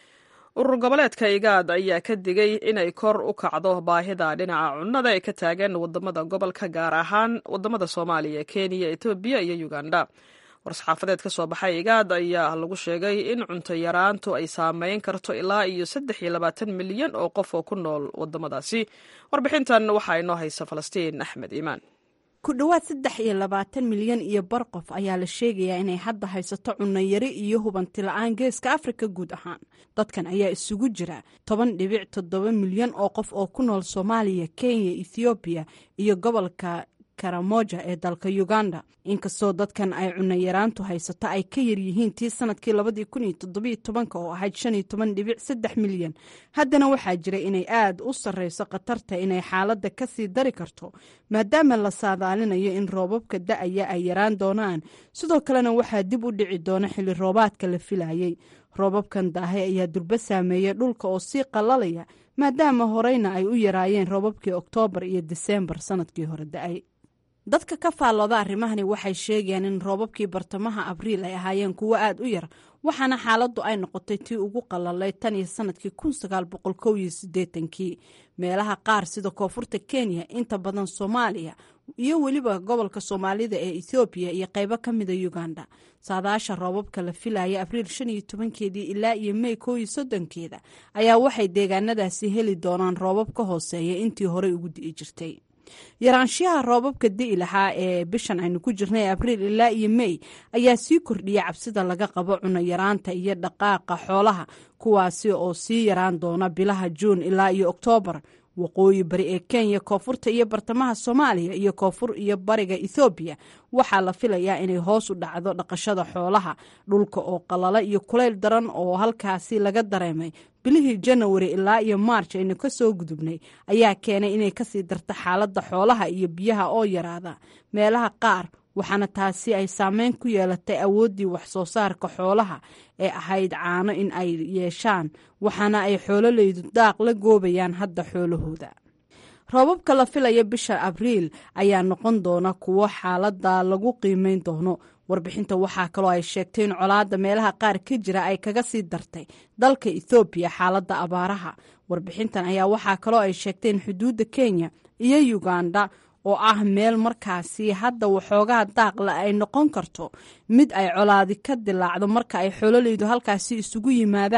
urur goboleedka igaad ayaa ka digay inay kor u kacdo baahida dhinaca cunnada ee ka taagan wadamada gobolka gaar ahaan wadamada soomaaliya kenya etoobiya iyo uganda war-saxaafadeed ka soo baxay igaad ayaa lagu sheegay in cunto yaraantu ay saameyn karto ilaa iyo saddex iyo labaatan milyan oo qof oo ku nool wadamadaasi warbixintan waxaa inoo haysa falastiin axmed iimaan ku dhowaad saddex iyo labaatan milyan iyo bar qof ayaa la sheegayaa inay hadda haysato cunno yari iyo hubanti la-aan geeska afrika guud ahaan dadkan ayaa isugu jira toban dhibic toddoba milyan oo qof oo ku nool soomaaliya kenya ethoobiya iyo gobolka karamoja ee dalka uganda inkastoo dadkan ay cunno yaraantu haysato ay ka yaryihiin tii sanadkii labadii kun iyo toddobiyo tobanka oo ahayd shan iyo toban dhibic saddex milyan haddana waxaa jira inay aad u sarreyso khatarta inay xaaladda ka sii dari karto maadaama la saadaalinayo in roobabka da-aya ay yaraan doonaan sidoo kalena waxaa dib u dhici doona xilli roobaadka la filayey roobabkan daahay ayaa durbo saameeya dhulka oo sii qallalaya maadaama horeyna ay u yaraayeen roobabkii oktoobar iyo diseembar sanadkii hore da-ay dadka ka faallooda arrimahani waxay sheegayaan in roobabkii bartamaha abriil ay ahaayeen kuwo aad u yar waxaana xaaladdu ay noqotay tii ugu qalalay tan iyo sanadkii kun sagaal boqol kow iyo siddeetankii meelaha qaar sida koonfurta kenya inta badan soomaaliya iyo weliba gobolka soomaalida ee ethoobiya iyo qaybo ka mida uganda saadaasha roobabka la filaya abriil shan iyo tobankeedii ilaa iyo mey kow iyo soddonkeeda ayaa waxay deegaanadaasi heli doonaan roobab ka hooseeya intii horey ugu di'i jirtay yaraanshiyaha roobabka di'i lahaa ee bishan aynu ku jirnay abriil ilaa iyo mey ayaa sii kordhiya cabsida laga qabo cuno yaraanta iyo dhaqaaqa xoolaha kuwaasi oo sii yaraan doona bilaha juun ilaa iyo oktoobar waqooyi bari ee kenya koonfurta iyo bartamaha soomaaliya iyo koonfur iyo bariga ethoobiya waxaa la filayaa inay hoos u dhacdo dhaqashada xoolaha dhulka oo qalala iyo kulayl daran oo halkaasi laga dareemay bilihii janawari ilaa iyo maarj aynu ka soo gudubnay ayaa keenay inay kasii darta xaaladda xoolaha iyo biyaha oo yaraada meelaha qaar waxaana taasi ay saameyn ku yeelatay awooddii wax soo saarka xoolaha ee ahayd caano in ay yeeshaan waxaana ay xoololeydu daaq la goobayaan hadda xoolahooda roobabka la filaya bisha abriil ayaa noqon doona kuwo xaaladda lagu qiimeyn doono warbixinta waxaa kaloo ay sheegtay in colaadda meelaha qaar ka jira ay kaga sii dartay dalka ethoobiya xaaladda abaaraha warbixintan ayaa waxaa kaloo ay sheegtay in xuduudda kenya iyo uganda oo ah meel markaasi hadda waxoogaa daaqle ay noqon karto mid ay colaadi ka dilaacdo marka ay xoololeydu halkaasi isugu yimaadaan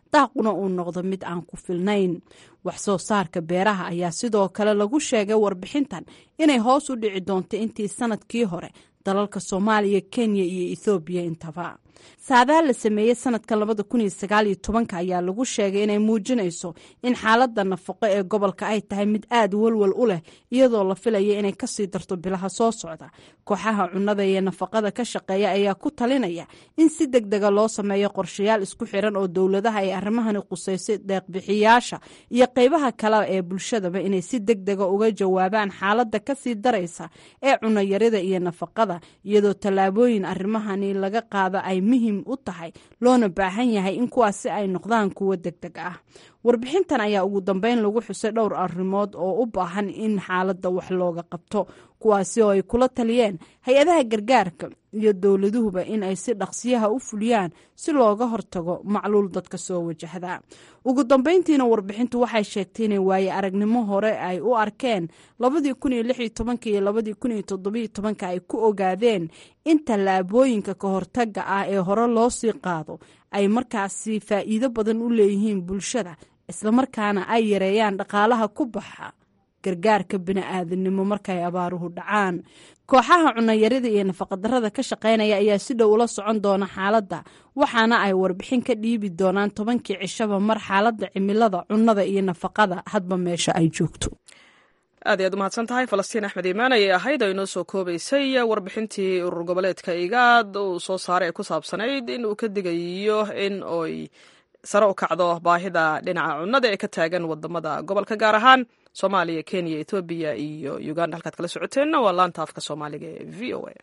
daaquna uu noqdo mid aan ku filnayn wax soo saarka beeraha ayaa sidoo kale lagu sheegay warbixintan inay hoos u dhici doonto intii sanadkii hore dalalka soomaaliya kenya iyo ethoobiya intaba saadaal la sameeyey sanadkan labada kun iyo sagaal iyo tobanka ayaa lagu sheegay inay muujinayso in xaaladda nafaqo ee gobolka ay tahay mid aada walwal u leh iyadoo la filaya inay kasii darto bilaha soo socda kooxaha cunnada iyo nafaqada ka shaqeeya ayaa ku talinaya in si deg dega loo sameeyo qorshayaal isku xiran oo dowladaha ay arrimahani quseysay deeqbixiyaasha iyo qeybaha kale ee bulshadaba inay si deg dega uga jawaabaan xaaladda kasii daraysa ee cunayarida iyo nafaqada iyadoo tallaabooyin arrimahani laga qaado ay muhim u tahay loona baahan yahay in kuwaasi ay noqdaan kuwo deg deg ah warbixintan ayaa ugu dambeyn lagu xusay dhowr arrimood oo u baahan in xaaladda wax looga qabto kuwaasi oo ay kula taliyeen hay-adaha gargaarka iyo dowladuhuba in ay si dhaqsiyaha u fuliyaan si looga hortago macluul dadka soo wajahda ugu dambeyntiina warbixintu waxay sheegtay inay waaye aragnimo hore ay u arkeen labadii kun iyo lix iyo tobanka iyo labadii kun iyo toddobiyo tobanka ay ku ogaadeen in tallaabooyinka ka hortaga ah ee hore loo sii qaado ay markaasi faa'iido badan u leeyihiin bulshada islamarkaana ay yareeyaan dhaqaalaha ku baxa gargaarka bini-aadamnimo markay abaaruhu dhacaan kooxaha cunayarida iyo nafaqadarada ka shaqaynaya ayaa si dhow ula socon doona xaaladda waxaana ay warbixin ka dhiibi doonaan tobankii cishaba mar xaaladda cimilada cunnada iyo nafaqada hadba meesha ay joogto aad ayaad umahadsan tahay falastiin axmed iimaan ayay ahayd oo inoo soo koobaysay warbixintii urur goboleedka igaad uu soo saaray ee ku saabsanayd in uu ka digayo in oy sare u kacdo baahida dhinaca cunnada ee ka taagan wadamada gobolka gaar ahaan soomaaliya kenya ethoobiya iyo uganda halkaad kala socoteenna waa laanta afka soomaaliga ee v o a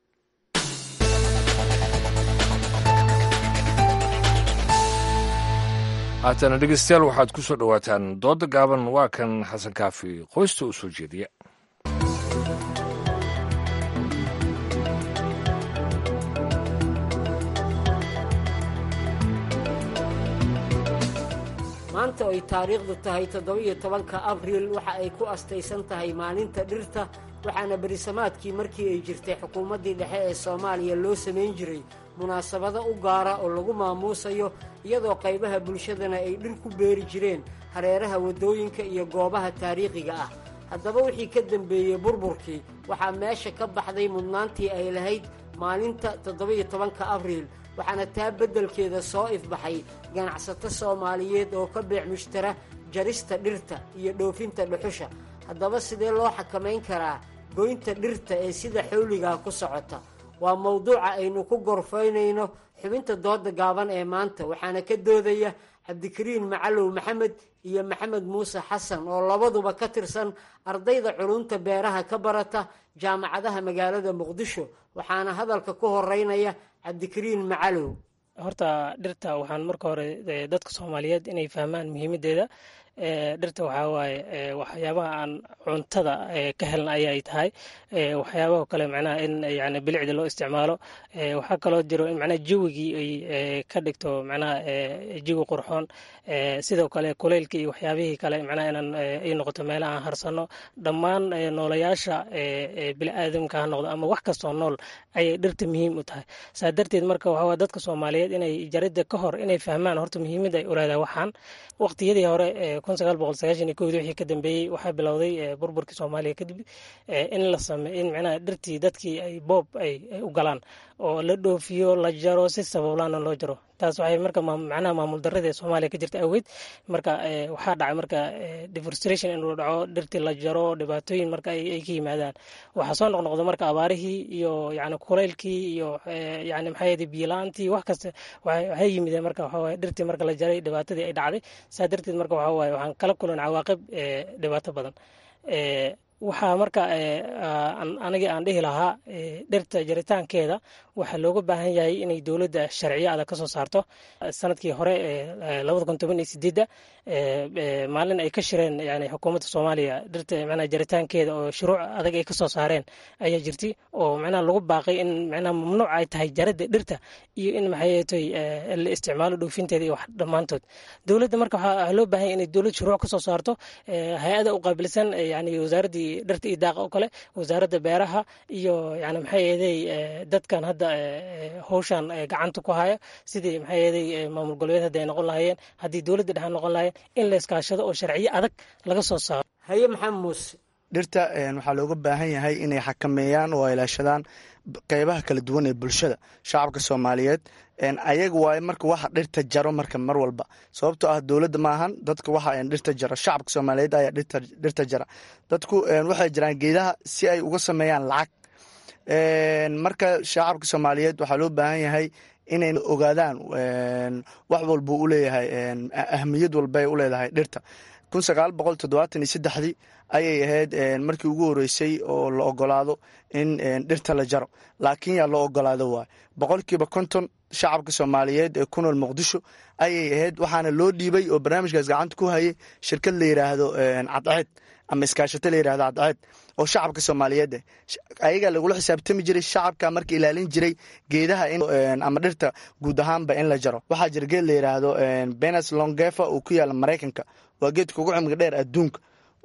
haatana dhegeystayaal waxaad ku soo dhowaataan dooda gaaban waa kan xasan kaafi qoysta u soo jeediya maanta ay taariikhdu tahay toddoba-iyo tobanka abriil waxa ay ku astaysan tahay maalinta dhirta waxaana berisamaadkii markii ay jirtay xukuumaddii dhexe ee soomaaliya loo samayn jiray munaasabado u gaara oo lagu maamuusayo iyadoo qaybaha bulshadana ay dhir ku beeri jireen hareeraha waddooyinka iyo goobaha taariikhiga ah haddaba wixii ka dembeeyey burburkii waxaa meesha ka baxday mudnaantii ay lahayd maalinta toddoba-iyo tobanka abriil waxaana taa beddelkeeda soo ifbaxay ganacsato soomaaliyeed oo ka beec mushtara jarista dhirta iyo dhoofinta dhuxusha haddaba sidee loo xakamayn karaa goynta dhirta ee sida xawligaa ku socota waa mawduuca aynu ku gorfaynayno xubinta dooda gaaban ee maanta waxaana ka doodaya cabdikariin macalow maxamed iyo maxamed muuse xasan oo labaduba ka tirsan ardayda culunta beeraha ka barata jaamacadaha magaalada muqdisho waxaana hadalka ku horeynaya cabdikariin macalow horta dhirta waxaan marka hore dadka soomaaliyeed inay fahmaan muhiimadeeda dhirta waxaa waaye waxyaabaha aan cuntada ka helna ayay tahay waxyaabaha kale macnaha in yani bilicda loo isticmaalo waxaa kaloo jiro in macnaha jawigii ay ka dhigto macnaha jawi qurxoon sidoo kale kuleylka iyo waxyaabihii kale macnaha inaan ay noqoto meelaha aan harsano dhammaan noolayaasha biniaadamka ha noqdo ama wax kastoo nool ayay dhirta muhiim u tahay saa darteed marka waxaa dadka soomaaliyeed inay jaridda ka hor inay fahmaan horta muhiimadda ay ulaada waxaan waqtiyadii hore kun sagaal boqol sagaashan iyo kowdii wixii ka dambeeyey waxaa bilowday burburkii soomaaliya kadib in la sameey in macnaha dhirtii dadkii ay boob ay u galaan oo la dhoofiyo la jaro si sabablaana loo jaro taas waxay marka macnaha maamul darrada ee soomaaliya ka jirta awgeed marka waxaa dhacay marka deforestation inuu dhaco dhirtii la jaro dhibaatooyin marka ay ka yimaadaan waxaa soo noqnoqda marka abaarihii iyo yani kuleylkii iyo yani maxaa yidhi biyo-la-aantii wax kasta waxay yimideen marka waxaa waye dhirtii marka la jaray dhibaatadii ay dhacday saa darteed marka waxaa waaye waxaan kala kulan cawaaqib dhibaato badan waxaa marka aniga aan dhihi lahaa dhirta jaritaankeeda waxaa looga baahan yahay inay dowladda sharciyo adag ka soo saarto sanadkii hore labada kun toban iyo sideedda maalin ay ka shireen yani xukuumadda soomaaliya dhirta macnaha jaritaankeeda oo shuruuc adag ay ka soo saareen ayaa jirtay oo macnaha lagu baaqay in macnaha mamnuuc ay tahay jaradda dhirta iyo in maxay la isticmaalo dhoofinteeda iyo wax dhammaantood dowladda marka waxaa loo baahan yahay inay dowlad shuruuc ka soo saarto hay-ada u qaabilsan yani wasaaraddii dhirta iyo daaqa oo kale wasaaradda beeraha iyo yani maxay eeday dadkan hadda howshan gacanta ku haya sidii maxay eeday maamul goboleed hadda ay noqon lahaayeen haddii dowladda dhexe noqon lahaayeen in la iskaashado oo sharciyo adag laga soo saaro haye maxamed muuse dhirta waxaa looga baahan yahay inay xakameeyaan oo ilaashadaan qeybaha kala duwan ee bulshada shacabka soomaaliyeed ayaga waaye marka waxa dhirta jaro marka mar walba sababtoo ah dowladda maahan dadka waxa dhirta jaro shacabka soomaaliyeed ayaa dhirta jara dadku waxay jiraan geedaha si ay uga sameeyaan lacag marka shacabka soomaaliyeed waxaa loo baahan yahay inay ogaadaan wax walbuu u leeyahay ahmiyad walbay u leedahay dhirta kun sagaal boqol toddobaatan iyo saddexdii ayay ahayd markii ugu horeysay oo la ogolaado in dhirta la jaro laakiin yaa loo ogolaado waay boqolkiiba konton shacabka soomaaliyeed ee ku nool muqdisho ayay ahayd waxaana loo dhiibay oo barnaamijkaas gacanta ku hayay shirkad la yidhaahdo cadceed ama iskaashato la yidhahdo cadceed oo shacabka soomaaliyeed eh ayagaa lagula xisaabtami jiray shacabka marka ilaalin jiray geedaha ama dhirta guud ahaanba in la jaro waxaa jira geed la yidhaahdo benes longefa uu ku yaala maraykanka waa geedka ugu cimriga dheer adduunka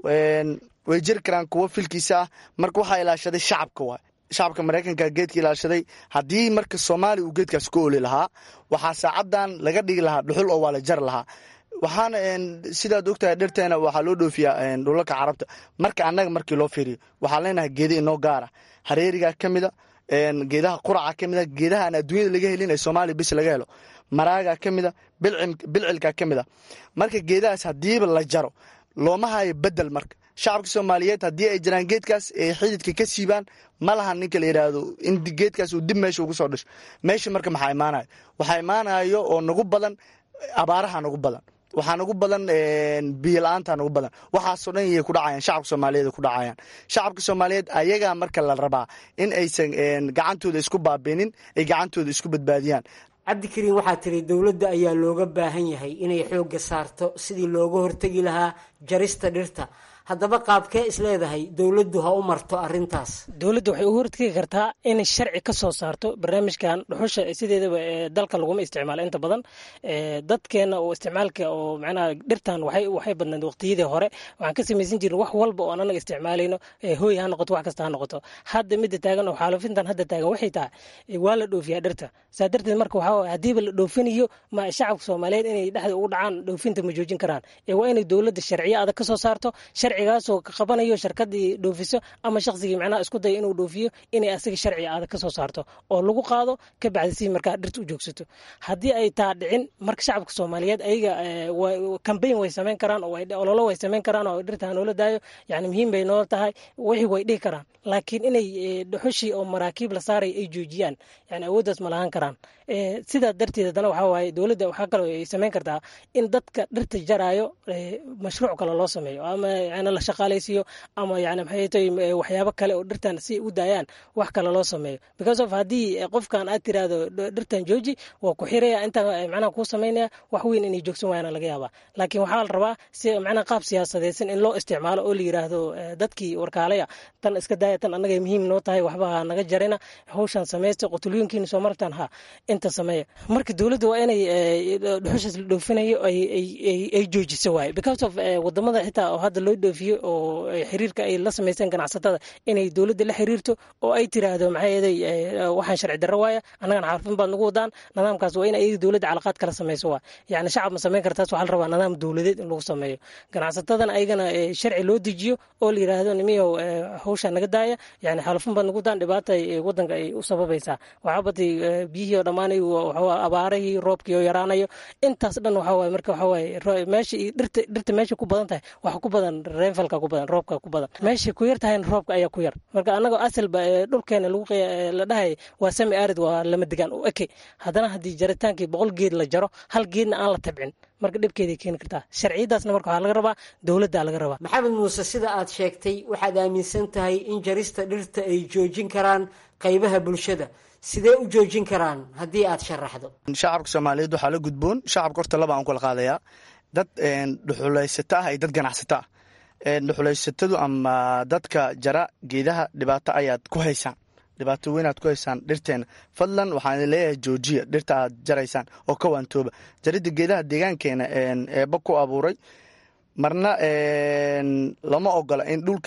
way jiri karaan kuwo filkiisa ah marka waxaa ilaashaday shacabka waay shacabka maraykanka geedka ilaashaday haddii marka soomaaliya uu geedkaas ku oli lahaa waxaa saacadan laga dhigi lahaa dhuxul oo waa la jari lahaa waxaana sidaad ogtahay dhirteena waxaa loo dhoofiyaa dhulalka carabta marka annaga markii loo fiiriyo waxaan leenahay geeda inoo gaara hareerigaa ka mida geedaha quraca ka mida geedaha aan adduunyada laga helin ee soomaaliya bis laga helo maraagaa ka mida bilcilkaa ka mida marka geedahaas haddiiba la jaro looma hayo bedel marka shacabka soomaaliyeed haddii ay jiraan geedkaas ay xididka ka siibaan ma lahan ninka la yidhaahdo in geedkaas uu dib meesha ugu soo dhasho meesha marka maxaa imaanayo waxaa imaanayo oo nagu badan abaaraha nagu badan waxaa nagu badan biyo la-aanta nagu badan waxaasoo dhan yay ku dhacayaan shacabka soomaaliyeed ku dhacayaan shacabka soomaaliyeed ayagaa marka la rabaa in aysan gacantooda isku baabinin ay gacantooda isku badbaadiyaan cabdikariin waxaa tiri dowladda ayaa looga baahan yahay inay xoogga saarto sidii looga hortegi lahaa jarista dhirta haddaba qaabkee isleedahay dowladdu ha u marto arintaas dowladda waxay u hortegi kartaa inay sharci ka soo saarto barnaamijkan dhuxusha sideedaba dalka laguma isticmaalo inta badan dadkeena oo isticmaalka oo macnaha dhirtan waxay waxay badnayd waqtiyadii hore waxaan ka samaysan jirin wax walba oo anaga isticmaalayno hooy ha noqoto wax kasta ha noqoto hadda midda taagan oo xaalufintan hadda taagan waxay tahay waa la dhoofiyaa dhirta saa darteed marka waxaa haddiiba la dhoofinayo ma shacabka soomaaliyeed inay dhexda ugu dhacaan dhoofinta ma joojin karaan waa inay dowladda sharciyo adag ka soo saarto sharcigaasoo ka qabanayo sharkadii dhoofiso ama shaqsigii macnaha isku daya inuu dhoofiyo inay asiga sharci adag ka soo saarto oo lagu qaado ka bacdi si markaa dhirta u joogsato haddii ay taa dhicin marka shacabka soomaaliyeed ayaga kambayn way samayn karaan oo ololo way samayn karaan oo dhirta hanoola daayo yani muhiim bay noo tahay wixii way dhihi karaan laakiin inay dhuxushii oo maraakiib la saaray ay joojiyaan yani awooddaas ma lahaan karaan sidaa darteed haddana waxaa waaye dowladda waxaa kaloo ay samayn kartaa in dadka dhirta jaraayo mashruuc kale loo sameeyo ama yani la shaqaalaysiiyo ama yani maxay tahay waxyaabo kale oo dhirtan si u daayaan wax kale loo sameeyo because of haddii qofkan aad tiraahdo dhirtan jooji waa ku xiraya inta macnaha kuu samaynaya wax weyn inay joogsan waayana laga yaabaa laakiin waxaa la rabaa si macnaha qaab siyaasadeysan in loo isticmaalo oo la yiraahdo dadkii warkaalaya tan iska daaya tan annaga muhiim noo tahay waxba ha naga jarina hawshan samaysta qotulooyinkiina soo martaan ha inta sameeya marka dowladda waa inay dhuxushaas la dhoofinayo ay joojiso waaye because of wadamada xitaa oo hadda loo dhoofiyo oo xiriirka ay la samaysteen ganacsatada inay dowladda la xiriirto oo ay tiraahdo maxaa yeeday waxaan sharci darro waaya annagana xarfin baad nagu wadaan nidaamkaas waa in ayaga dowladda calaqaad kala samayso waa yacni shacab ma samayn kartaas waxaa la rabaa nidaam dowladeed in lagu sameeyo ganacsatadana ayagana sharci loo dejiyo oo la yiraahdo nimiyow hawshaa naga daaya yani xalufin baad nagu daan dhibaata wadanka ay u sababaysaa waxaa batay biyihii oo dhammaanay abaarahii roobkii oo yaraanayo intaas dhan waxaa waaye marka waxaa waaye meesha dhirta dhirta meesha ku badan tahay waxa ku badan reenfalka ku badan roobka ku badan meesha ku yar tahayna roobka ayaa ku yar marka annagoo asalba dhulkeena lagu la dhahay waa sami arid waa lama degaan u eke haddana haddii jaritaankii boqol geed la jaro hal geedna aan la tabcin marka dhibkeeday keeni kartaa sharciyadaasna marka waxaa laga rabaa dowladdaa laga rabaa maxamed muuse sida aad sheegtay waxaad aaminsan tahay in jarista dhirta ay joojin karaan qaybaha bulshada sidee u joojin karaan haddii aad sharaxdo shacabka soomaaliyeed waxaa la gudboon shacabka horta laba aan kula qaadayaa dad dhuxulaysato ah iyo dad ganacsato ah dhuxulaysatadu ama dadka jara geedaha dhibaato ayaad ku haysaan dhibaato weynaad ku haysaan dhirteena fadlan waxaan leeyahay joojiya dhirta aad jaraysaan oo ka waantooba jaridda geedaha deegaankeena eeba ku abuuray marna lama ogola in dhulkeenna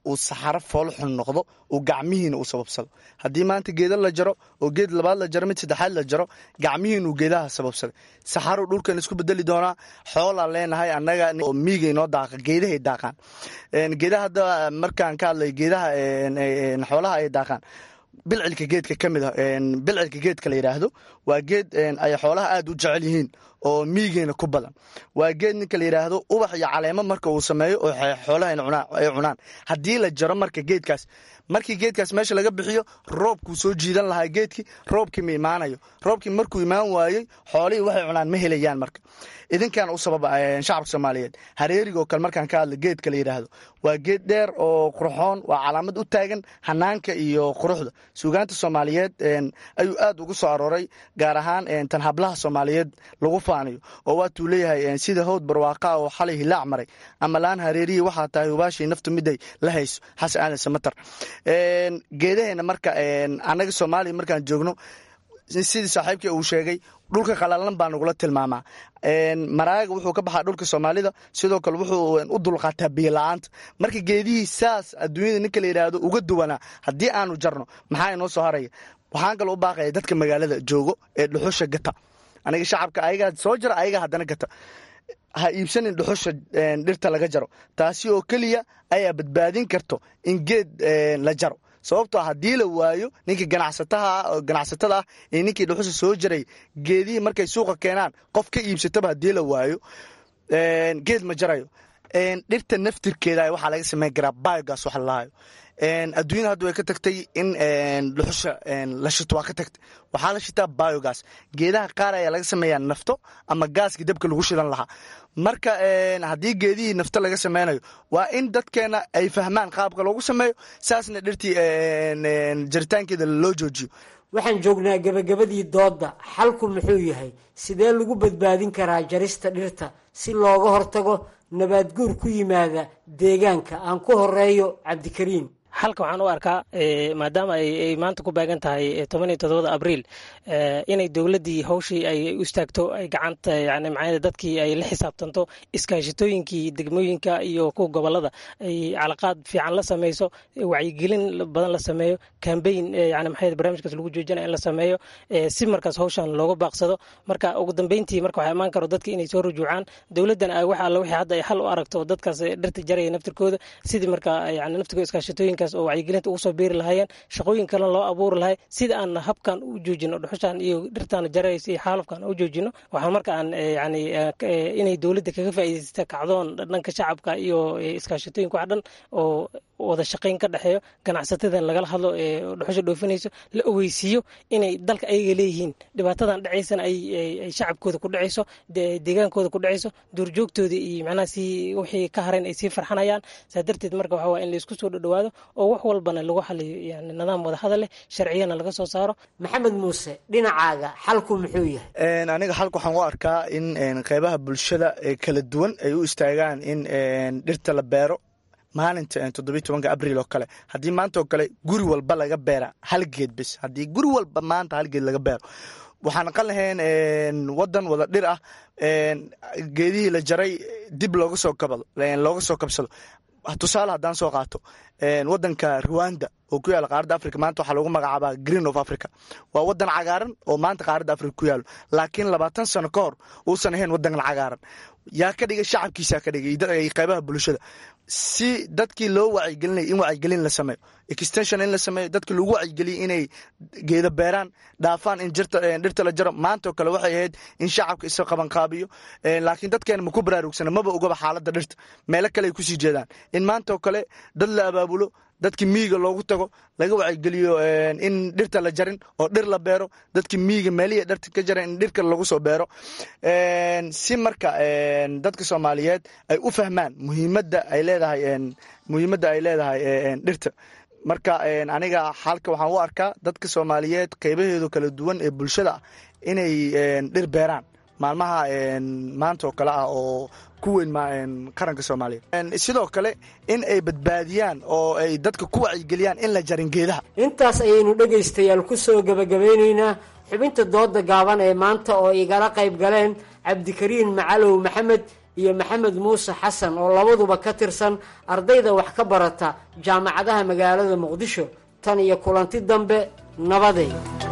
uu saxaro foolxun noqdo uu gacmihiina uu sababsado haddii maanta geeda la jaro oo geed labaad la jaro mid saddexaad la jaro gacmihiin uu geedaha sababsaday saxaro dhulkan isku bedeli doonaa xoolaan leenahay annaga oo miigay noo daaqa geedahay daaqaan geedaha hadda markaan ka hadlay geedaha xoolaha ay daaqaan bilcilka geedka ka mid a bilcilka geedka la yidhaahdo waa geed ay xoolaha aada u jecel yihiin oo miigeena ku badan waa geed ninka la yidhaahdo ubax iyo caleemo marka uu sameeyo oo xoolaha ay cunaan haddii la jaro marka geedkaas markii geedkaas meesha laga bixiyo roobkuu soo jiidan lahaa geedkii roobkii ma imaanayo roobkii markuu imaan waayey xoolihii waxay cunaan ma helayaan marka idinkan u sababa shacabka soomaaliyeed hareerigoo kale markaan ka hadla geedka la yidhaahdo waa geed dheer oo qurxoon waa calaamad u taagan hanaanka iyo quruxda suugaanta soomaaliyeed ayuu aad ugu soo arooray gaar ahaan tan hablaha soomaaliyeed lagu faanayo oo waatuu leeyahay sida howd barwaaqa oo xalay hilaac maray ama laan hareerihii waxaa tahay hubaashii naftu miday la hayso xasan aadan samatar geedaheena marka annaga soomaaliya markaan joogno sidii saaxiibkii uu sheegay dhulka qalalan baa nagula tilmaamaa maraaga wuxuu ka baxaa dhulka soomaalida sidoo kale wuxuu u dulqaataa biyola-aanta marka geedihii saas adduunyada ninka la yidhaahdo uga duwanaa haddii aanu jarno maxaa inoo soo haraya waxaan kaloo u baaqaya dadka magaalada joogo ee dhuxusha gata aniga shacabka ayagaa soo jara ayagaa haddana gata ha iibsanin dhuxusha dhirta laga jaro taasi oo keliya ayaa badbaadin karto in geed la jaro sababtoo haddii la waayo ninkii ganacsataha ganacsatada ah ee ninkii dhuxusha soo jaray geedihii markay suuqa keenaan qof ka iibsataba haddii la waayo geed ma jarayo dhirta naftirkeeda waxaa laga sameyn karaa biogas waxa lalahayo adduunyada hadda way ka tagtay in dhuxusha la shito waa ka tagtay waxaa la shitaa biogas geedaha qaar ayaa laga sameeyaa nafto ama gaaskii dabka lagu shidan lahaa marka haddii geedihii nafto laga sameynayo waa in dadkeena ay fahmaan qaabka loogu sameeyo saasna dhirtii jaritaankeeda loo joojiyo waxaan joognaa gebagabadii doodda xalku muxuu yahay sidee lagu badbaadin karaa jarista dhirta si looga hortago nabaadguur ku yimaada deegaanka aan ku horeeyo cabdikariim xalka waxaan u arkaa maadaama ay maanta ku baagan tahay toban iyo todobada abriil inay dowladdii hawshii ay u istaagto ay gacanta yani macnaa dadkii ay la xisaabtanto iskaashitooyinkii degmooyinka iyo kuwa gobolada ay calaqaad fiican la sameyso wacyigelin badan la sameeyo cambaign yani maxay barnaamijkaas lagu joojinaya in la sameeyo si markaas hawshan looga baaqsado marka ugu dambeyntii marka waxaa imaan karo dadka inay soo rujuucaan dowladdana wax alla wixii hadda ay xal u aragto dadkaas dhirta jaraya naftirkooda sidii marka yani naftirkooda iskaashitooyinka oo wacyigelinta ugu soo biiri lahaayeen shaqooyin kalena loo abuuri lahay sida aan habkan u joojino dhuxushan iyo dhirtaan jaraysa iyo xaalufkan u joojino waxaa marka aan yani inay dowladda kaga faa'iidaysta kacdoon dhanka shacabka iyo iskaashatooyinka wax dhan oo wada shaqayn ka dhexeeyo ganacsatadan lagala hadlo ee dhuxusha dhoofinayso la ogeysiiyo inay dalka ayaga leeyihiin dhibaatadan dhacaysana ay shacabkooda ku dhacayso deegaankooda ku dhacayso duurjoogtooda iyo macnaha si wixii ka harayn ay sii farxanayaan saa darteed marka waxaa waa in laisku soo dhodhowaado oo wax walbana lagu xaliyo yani nidaam wada hadal leh sharciyana laga soo saaro maxamed muuse dhinacaaga xalku muxuu yahay aniga xalka waxaan u arkaa in qeybaha bulshada ee kala duwan ay u istaagaan in dhirta la beero maalinta toddobiy tobanka abriil oo kale haddii maanta oo kale guri walba laga beera hal geed bis haddii guri walba maanta hal geed laga beero waxaan aqan lahayn wadan wada dhir ah geedihii la jaray dib looga soo kabado looga soo kabsado tusaale haddaan soo qaato wadanka ruwanda oo ku yaala qaaradda africa maanta waxaa lagu magacaabaa green of africa waa wadan cagaaran oo maanta qaaradda africa ku yaalo laakiin labaatan sano ka hor uusan ahayn wadankan cagaaran yaa ka dhigay shacabkiisaa ka dhigay qeybaha bulshada si dadkii loo wacyigelinaya in wacyigelin la sameeyo extension in la sameeyo dadkii lagu wacyigeliyay inay geeda beeraan dhaafaan in dhirta la jaro maantao kale waxay ahayd in shacabka isa qabanqaabiyo laakiin dadkeena maku baraarugsana maba ogaba xaaladda dhirta meelo kale ay kusii jeedaan in maantao kale dad la abaabulo dadkii miyiga loogu tago laga wacygeliyo in dhirta la jarin oo dhir la beero dadkii miyiga meelihii dhirta ka jaran in dhirka lagu soo beero si marka dadka soomaaliyeed ay u fahmaan muhiimadda ay leedahay muhiimadda ay leedahay dhirta marka aniga xalka waxaan u arkaa dadka soomaaliyeed qeybaheedu kala duwan ee bulshada ah inay dhir beeraan maalmaha maanta oo kale ah oo ku weyn qaranka soomaaliya sidoo kale in ay badbaadiyaan oo ay dadka ku wacyigeliyaan in la jarin geedaha intaas ayaynu dhegaystayaal ku soo gebagabeynaynaa xubinta dooda gaaban ee maanta oo igala qayb galeen cabdikariin macalow maxamed iyo maxamed muuse xasan oo labaduba ka tirsan ardayda wax ka barata jaamacadaha magaalada muqdisho tan iyo kulanti dambe nabaday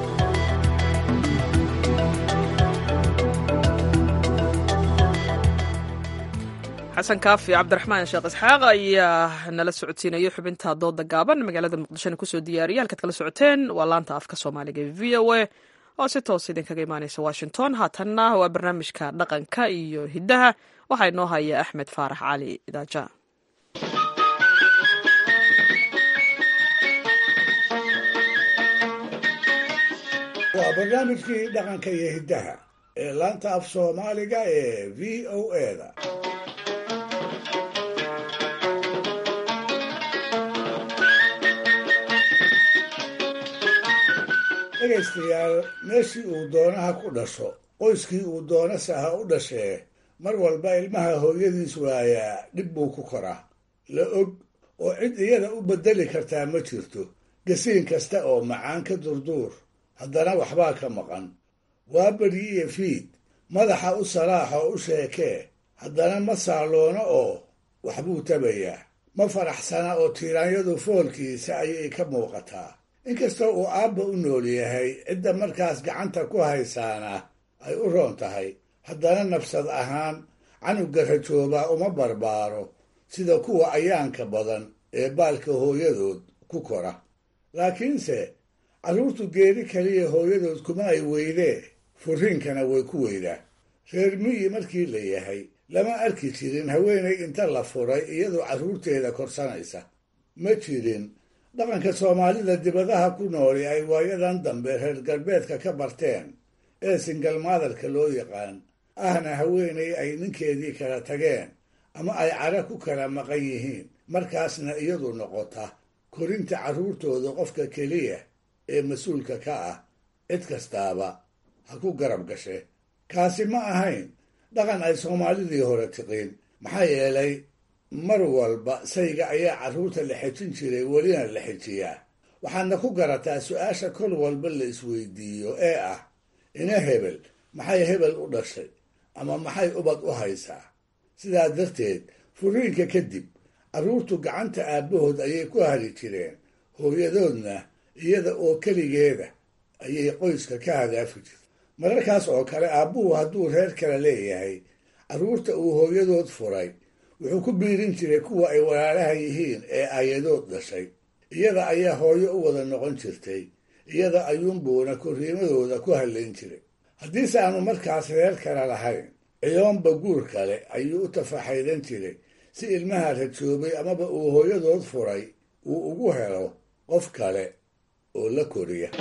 xasan kaafi cabdiraxmaan sheekh isxaaq ayaa nala socodsiinayay xubinta dooda gaaban magaalada muqdishona kusoo diyaariyay halkaad kala socoteen waa laanta afka soomaaliga e v o a oo si toos idinkaga imaaneysa washington haatanna waa barnaamijka dhaqanka iyo hiddaha waxaa inoo haya axmed faarax cali idaaja waa barnaamijkii dhaqanka iyo hiddaha ee laanta af soomaaliga ee v o eda dhegaystayaal meeshii uu doonaha ku dhasho qoyskii uu doonase ha u dhashee mar walba ilmaha hooyadiis waayaa dhib buu ku koraa la og oo cid iyada u beddeli kartaa ma jirto gasiin kasta oo macaan ka durduur haddana waxbaa ka maqan waa beryi iyo fiid madaxa u salaax oo u sheekee haddana ma saaloono oo waxbuu tabayaa ma faraxsana oo tiiraanyadu foolkiisa ayay ka muuqataa inkastoo uu aabba u nool yahay cidda markaas gacanta ku haysaana ay u roon tahay haddana nafsad ahaan canuga rajoobaa uma barbaaro sida kuwa ayaanka badan ee baalka hooyadood ku kora laakiinse carruurtu geeri kaliya hooyadood kuma ay weydee furriinkana way ku weydaa reer miyi markii la yahay lama arki jirin haweenay inta la furay iyadoo carruurteeda korsanaysa ma jirin dhaqanka soomaalida dibadaha ku nooli ay waayadan dambe reer galbeedka ka barteen ee singalmaadarka loo yaqaan ahna haweenay ay ninkeedii kala tageen ama ay cara ku kala maqan yihiin markaasna iyadu noqota korinta carruurtooda qofka keliya ee mas-uulka ka ah cid kastaaba ha ku garab gashe kaasi ma ahayn dhaqan ay soomaalidii hore tiqiin maxaa yeelay mar walba sayga ayaa carruurta la xejin jiray welina la xejiyaa waxaadna ku garataa su-aasha kol walba la isweydiiyo ee ah ina hebel maxay hebel u dhashay ama maxay ubad u haysaa sidaa darteed furiinka kadib carruurtu gacanta aabbahood ayay ku hari jireen hooyadoodna iyada oo keligeeda ayay qoyska ka hadaafi jirta mararkaas oo kale aabbuhu hadduu reer kale leeyahay carruurta uu hooyadood furay wuxuu ku biirin jiray kuwa ay walaalaha yihiin ee ayadood dhashay iyada ayaa hooyo u wada noqon jirtay iyada ayuunbuuna korriimadooda ku hadlayn jiray haddiise aanu markaas reer kale lahayn ciyoonba guur kale ayuu u tafaxaydan jiray si ilmaha rajoobay amaba uu hooyadood furay uu ugu helo qof kale oo la koriya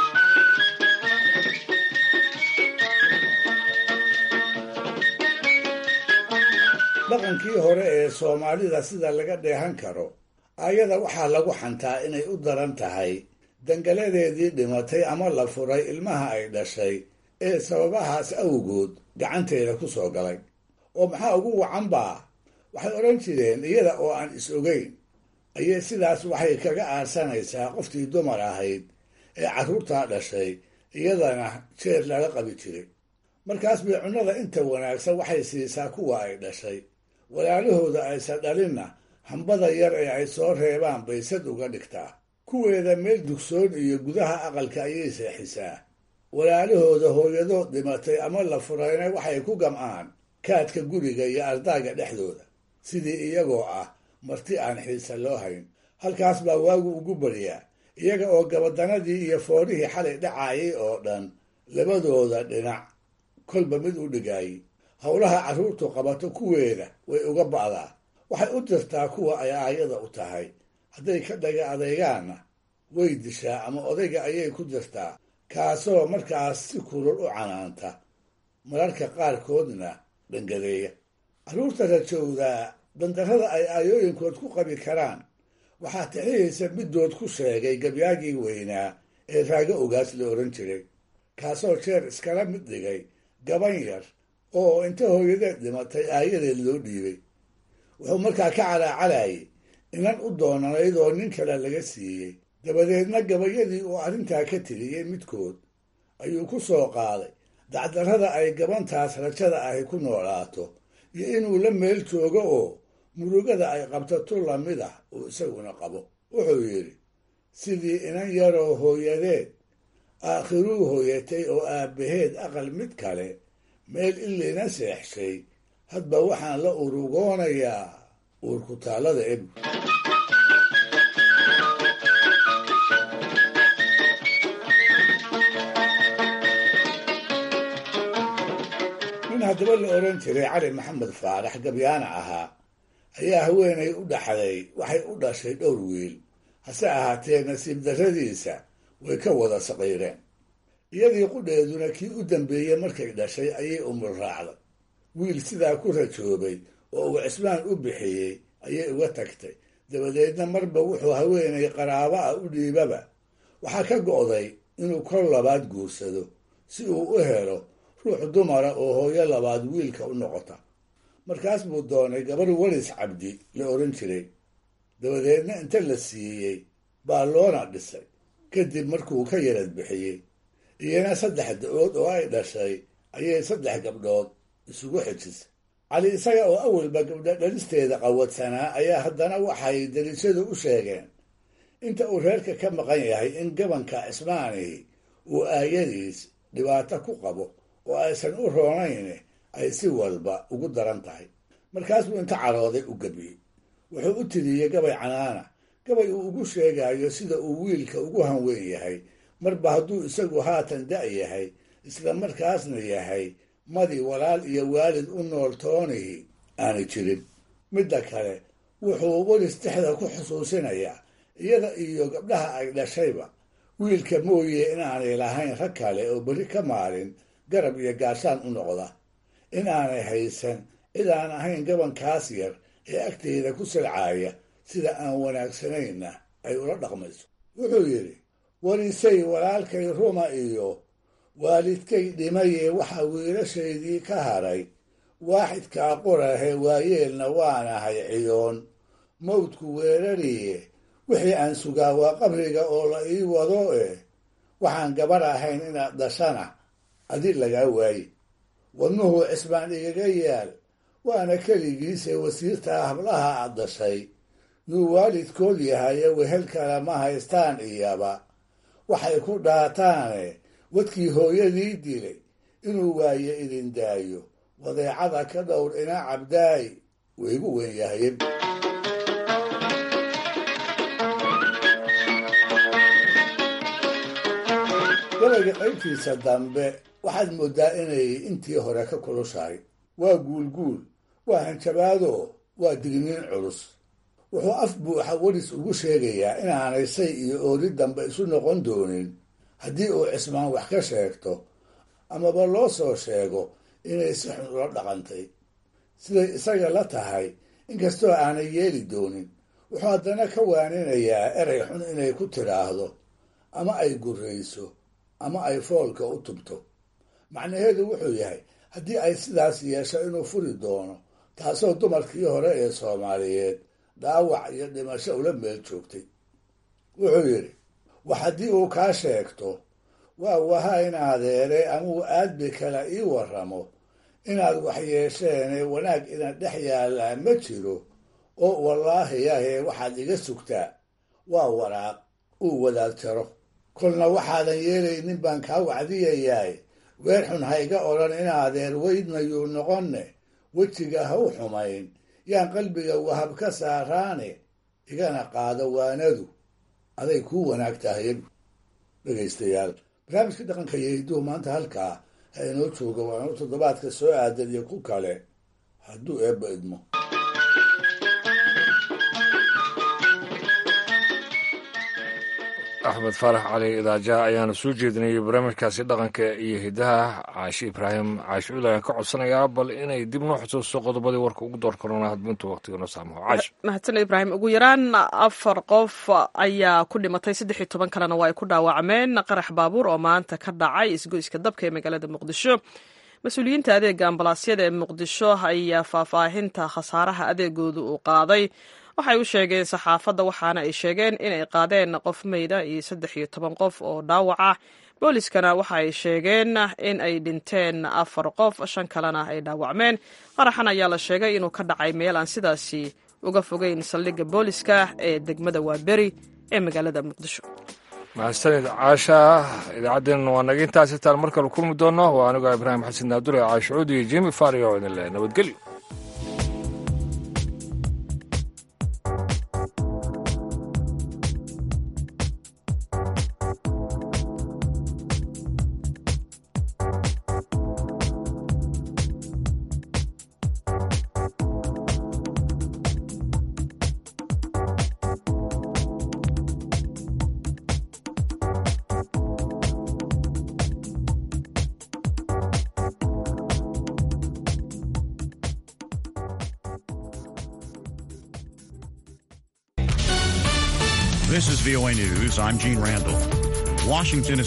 dhaqankii hore ee soomaalida sida laga dheehan karo ayada waxaa lagu xantaa inay u daran tahay dangaladeedii dhimatay ama la furay ilmaha ay dhashay ee sababahaas awgood gacanteeda ku soo galay oo maxaa ugu wacan baa waxay odhan jireen iyada oo aan is ogeyn ayay sidaas waxay kaga aarsanaysaa qoftii dumar ahayd ee carruurtaa dhashay iyadana jeer laga qabi jiray markaas bay cunnada inta wanaagsan waxay siisaa kuwa ay dhashay walaalahooda aysan dhalinna hambada yar ee ay soo reebaan bay sad uga dhigtaa kuweeda meel dugsoon iyo gudaha aqalka ayay seexisaa walaalahooda hooyadood dhimatay ama la furayna waxay ku gam'aan kaadka guriga iyo ardaaga dhexdooda sidii iyagoo ah marti aan xiisa loo hayn halkaas baa waagu ugu baryaa iyaga oo gabadanadii iyo foorihii xalay dhacaayay oo dhan labadooda dhinac kolba mid u dhigaayay howlaha carruurtu qabato kuweeda way uga ba'daa waxay u dirtaa kuwa ay aayada u tahay hadday ka dhaga adeegaanna way dishaa ama odayga ayay ku dirtaa kaasoo markaas si kulul u canaanta mararka qaarkoodna dhangadeeya carruurta rajowdaa dandarrada ay aayooyinkood ku qabi karaan waxaa tixiyaysa middood ku sheegay gabyaagii weynaa ee raago ogaas la odhan jiray kaasoo jeer iskala mid dhigay gaban yar oo inta hooyadeed dhimatay aayadeed loo dhiibay wuxuu markaa ka calaacalayay inan u doonanayd oo nin kale laga siiyey dabadeedna gabayadii uu arrintaa ka tiriyey midkood ayuu ku soo qaaday dacdarrada ay gabantaas rajada ahi ku noolaato iyo inuu la meel joogo oo murugada ay qabto tu lamid ah uu isaguna qabo wuxuu yidhi sidii inan yaroo hooyadeed aakhiruu hooyatay oo aabbaheed aqal mid kale meel ilina seexshay hadba waxaan la urugoonayaa uurkutaallada eb nin haddaba la odhan jiray cali maxamed faarax gabyaana ahaa ayaa haweenay u dhaxday waxay u dhashay dhowr wiil hase ahaatee nasiib darradiisa way ka wada saqiireen iyadii qudheeduna kii u dambeeyey markay dhashay ayay umul raacday wiil sidaa ku rajoobay oo uu cismaan u bixiyey ayay uga tagtay dabadeedna marba wuxuu haweenay qaraabo ah u dhiibaba waxaa ka go'day inuu kor labaad guursado si uu u helo ruux dumara oo hooyo labaad wiilka u noqota markaas buu doonay gabar waris cabdi la odhan jiray dabadeedna inta la siiyey baa loona dhisay kadib markuu ka yarad bixiyey iyana saddex da-ood oo ay dhashay ayay saddex gabdhood isugu xejisay cali isaga oo awalba gabdho dhalisteeda qawadsanaa ayaa haddana waxay dariishadu u sheegeen inta uu reerka ka maqan yahay in gabanka cismaanihi uu aayadiis dhibaato ku qabo oo aysan u roonayn ay si walba ugu daran tahay markaas buu inta carooday u gebiyey wuxuu u tiriyey gabay canaana gabay uu ugu sheegayo sida uu wiilka ugu hanweyn yahay marba hadduu isagu haatan da' yahay isla markaasna yahay madi walaal iyo waalid u nool toonihi aanu jirin midda kale wuxuu welis dexda ku xusuusinayaa iyada iyo gabdhaha ay dhashayba wiilka mooye inaanay lahayn rag kale oo beri ka maalin garab iyo gaashaan u noqda in aanay haysan cid aan ahayn gabankaas yar ee agteeda ku silcaaya sida aan wanaagsanayna ay ula dhaqmayso wuxuu yidhi warisay walaalkay ruma iyo waalidkay dhimayee waxaa wiilashaydii ka haray waaxidkaa qorahe waayeelna waanahay ciyoon mawdku weerariye wixii aan sugaa waa qabriga oo la ii wado eh waxaan gabar ahayn inaad dhashana adi lagaa waaye wadnuhu cisbaan igaga yaal waana keligiise wasiirtaa hablaha aad dhashay nuu waalidkood yahaye wehel kale ma haystaan iyaba waxay ku dhaataane wadkii hooyadii dilay inuu waaye idin daayo wadeecada ka dhowr ina cabdaay waygu weyn yahaye gabayga qaybtiisa dambe waxaad mooddaa inay intii hore ka kulushahay waa guulguul waa hanjabaado waa digniin culus wuxuu af buuxa weris ugu sheegayaa inaanay say iyo ooli dambe isu noqon doonin haddii uu cismaan wax ka sheegto amaba loo soo sheego inay si xun ula dhaqantay siday isaga la tahay inkastoo aanay yeeli doonin wuxuu haddana ka waaninayaa erey xun inay ku tidhaahdo ama ay gurrayso ama ay foolka u tubto macnaheedu wuxuu yahay haddii ay sidaas yeesho inuu furi doono taasoo dumarkii hore ee soomaaliyeed dhaawac iyo dhimasho ula meel joogtay wuxuu yidhi wax haddii uu kaa sheegto waa waha in adeere amuu aadbi kale ii warramo inaad wax yeesheene wanaag ina dhex yaallaa ma jiro oo wallaahi yahee waxaad iga sugtaa waa waraaq uu wadaad jaro kolna waxaadan yeelaynin baan kaa wacdiyayaay weer xun ha iga odhan in adeer weydnayuu noqonne wejiga ha u xumayn yaan qalbiga wahab ka saaraane igana qaado waanadu aday kuu wanaag tahay dhegaystayaal barnaamijka dhaqanka iyo hidduhu maanta halkaa ha inoo jooga waa inuu toddobaadka soo aadan iyo ku kale hadduu eebba idmo axmed faarax cali idaaja ayaana soo jeedinayay barnaamijkaasi dhaqanka iyo hidaha caashi ibraahim caashi cul ayaan ka codsanayaa bal inay dib noo xusuusto qodobadii warka ugu door karona hadbintu waqtiga noo saamaho caash mahadsaned ibraahim ugu yaraan afar qof ayaa ku dhimatay saddex iyo toban kalena waa ay ku dhaawacmeen qarax baabuur oo maanta ka dhacay isgoyska dabka ee magaalada muqdisho mas-uuliyiinta adeega ambalaasyada ee muqdisho ayaa faahfaahinta khasaaraha adeegooda uu qaaday waxay u sheegeen saxaafadda waxaana ay sheegeen inay qaadeen qof meyda iyo saddex iyo toban qof oo dhaawac ah booliskana waxa ay sheegeen in ay dhinteen afar qof shan kalena ay dhaawacmeen qaraxan ayaa la sheegay inuu ka dhacay meel aan sidaasi uga fogeyn saldhigga booliska ee degmada waaberi ee magaalada muqdisho mahadsanid caasha idaacaddeenna waa naga intaas intaan mar kale kulmi doonno waa anigoo ibraahim xasan naadure caashucuud iyo jimi fario oo idin leh nabadgelyo This is VOA News. I'm Gene Randall. Washington is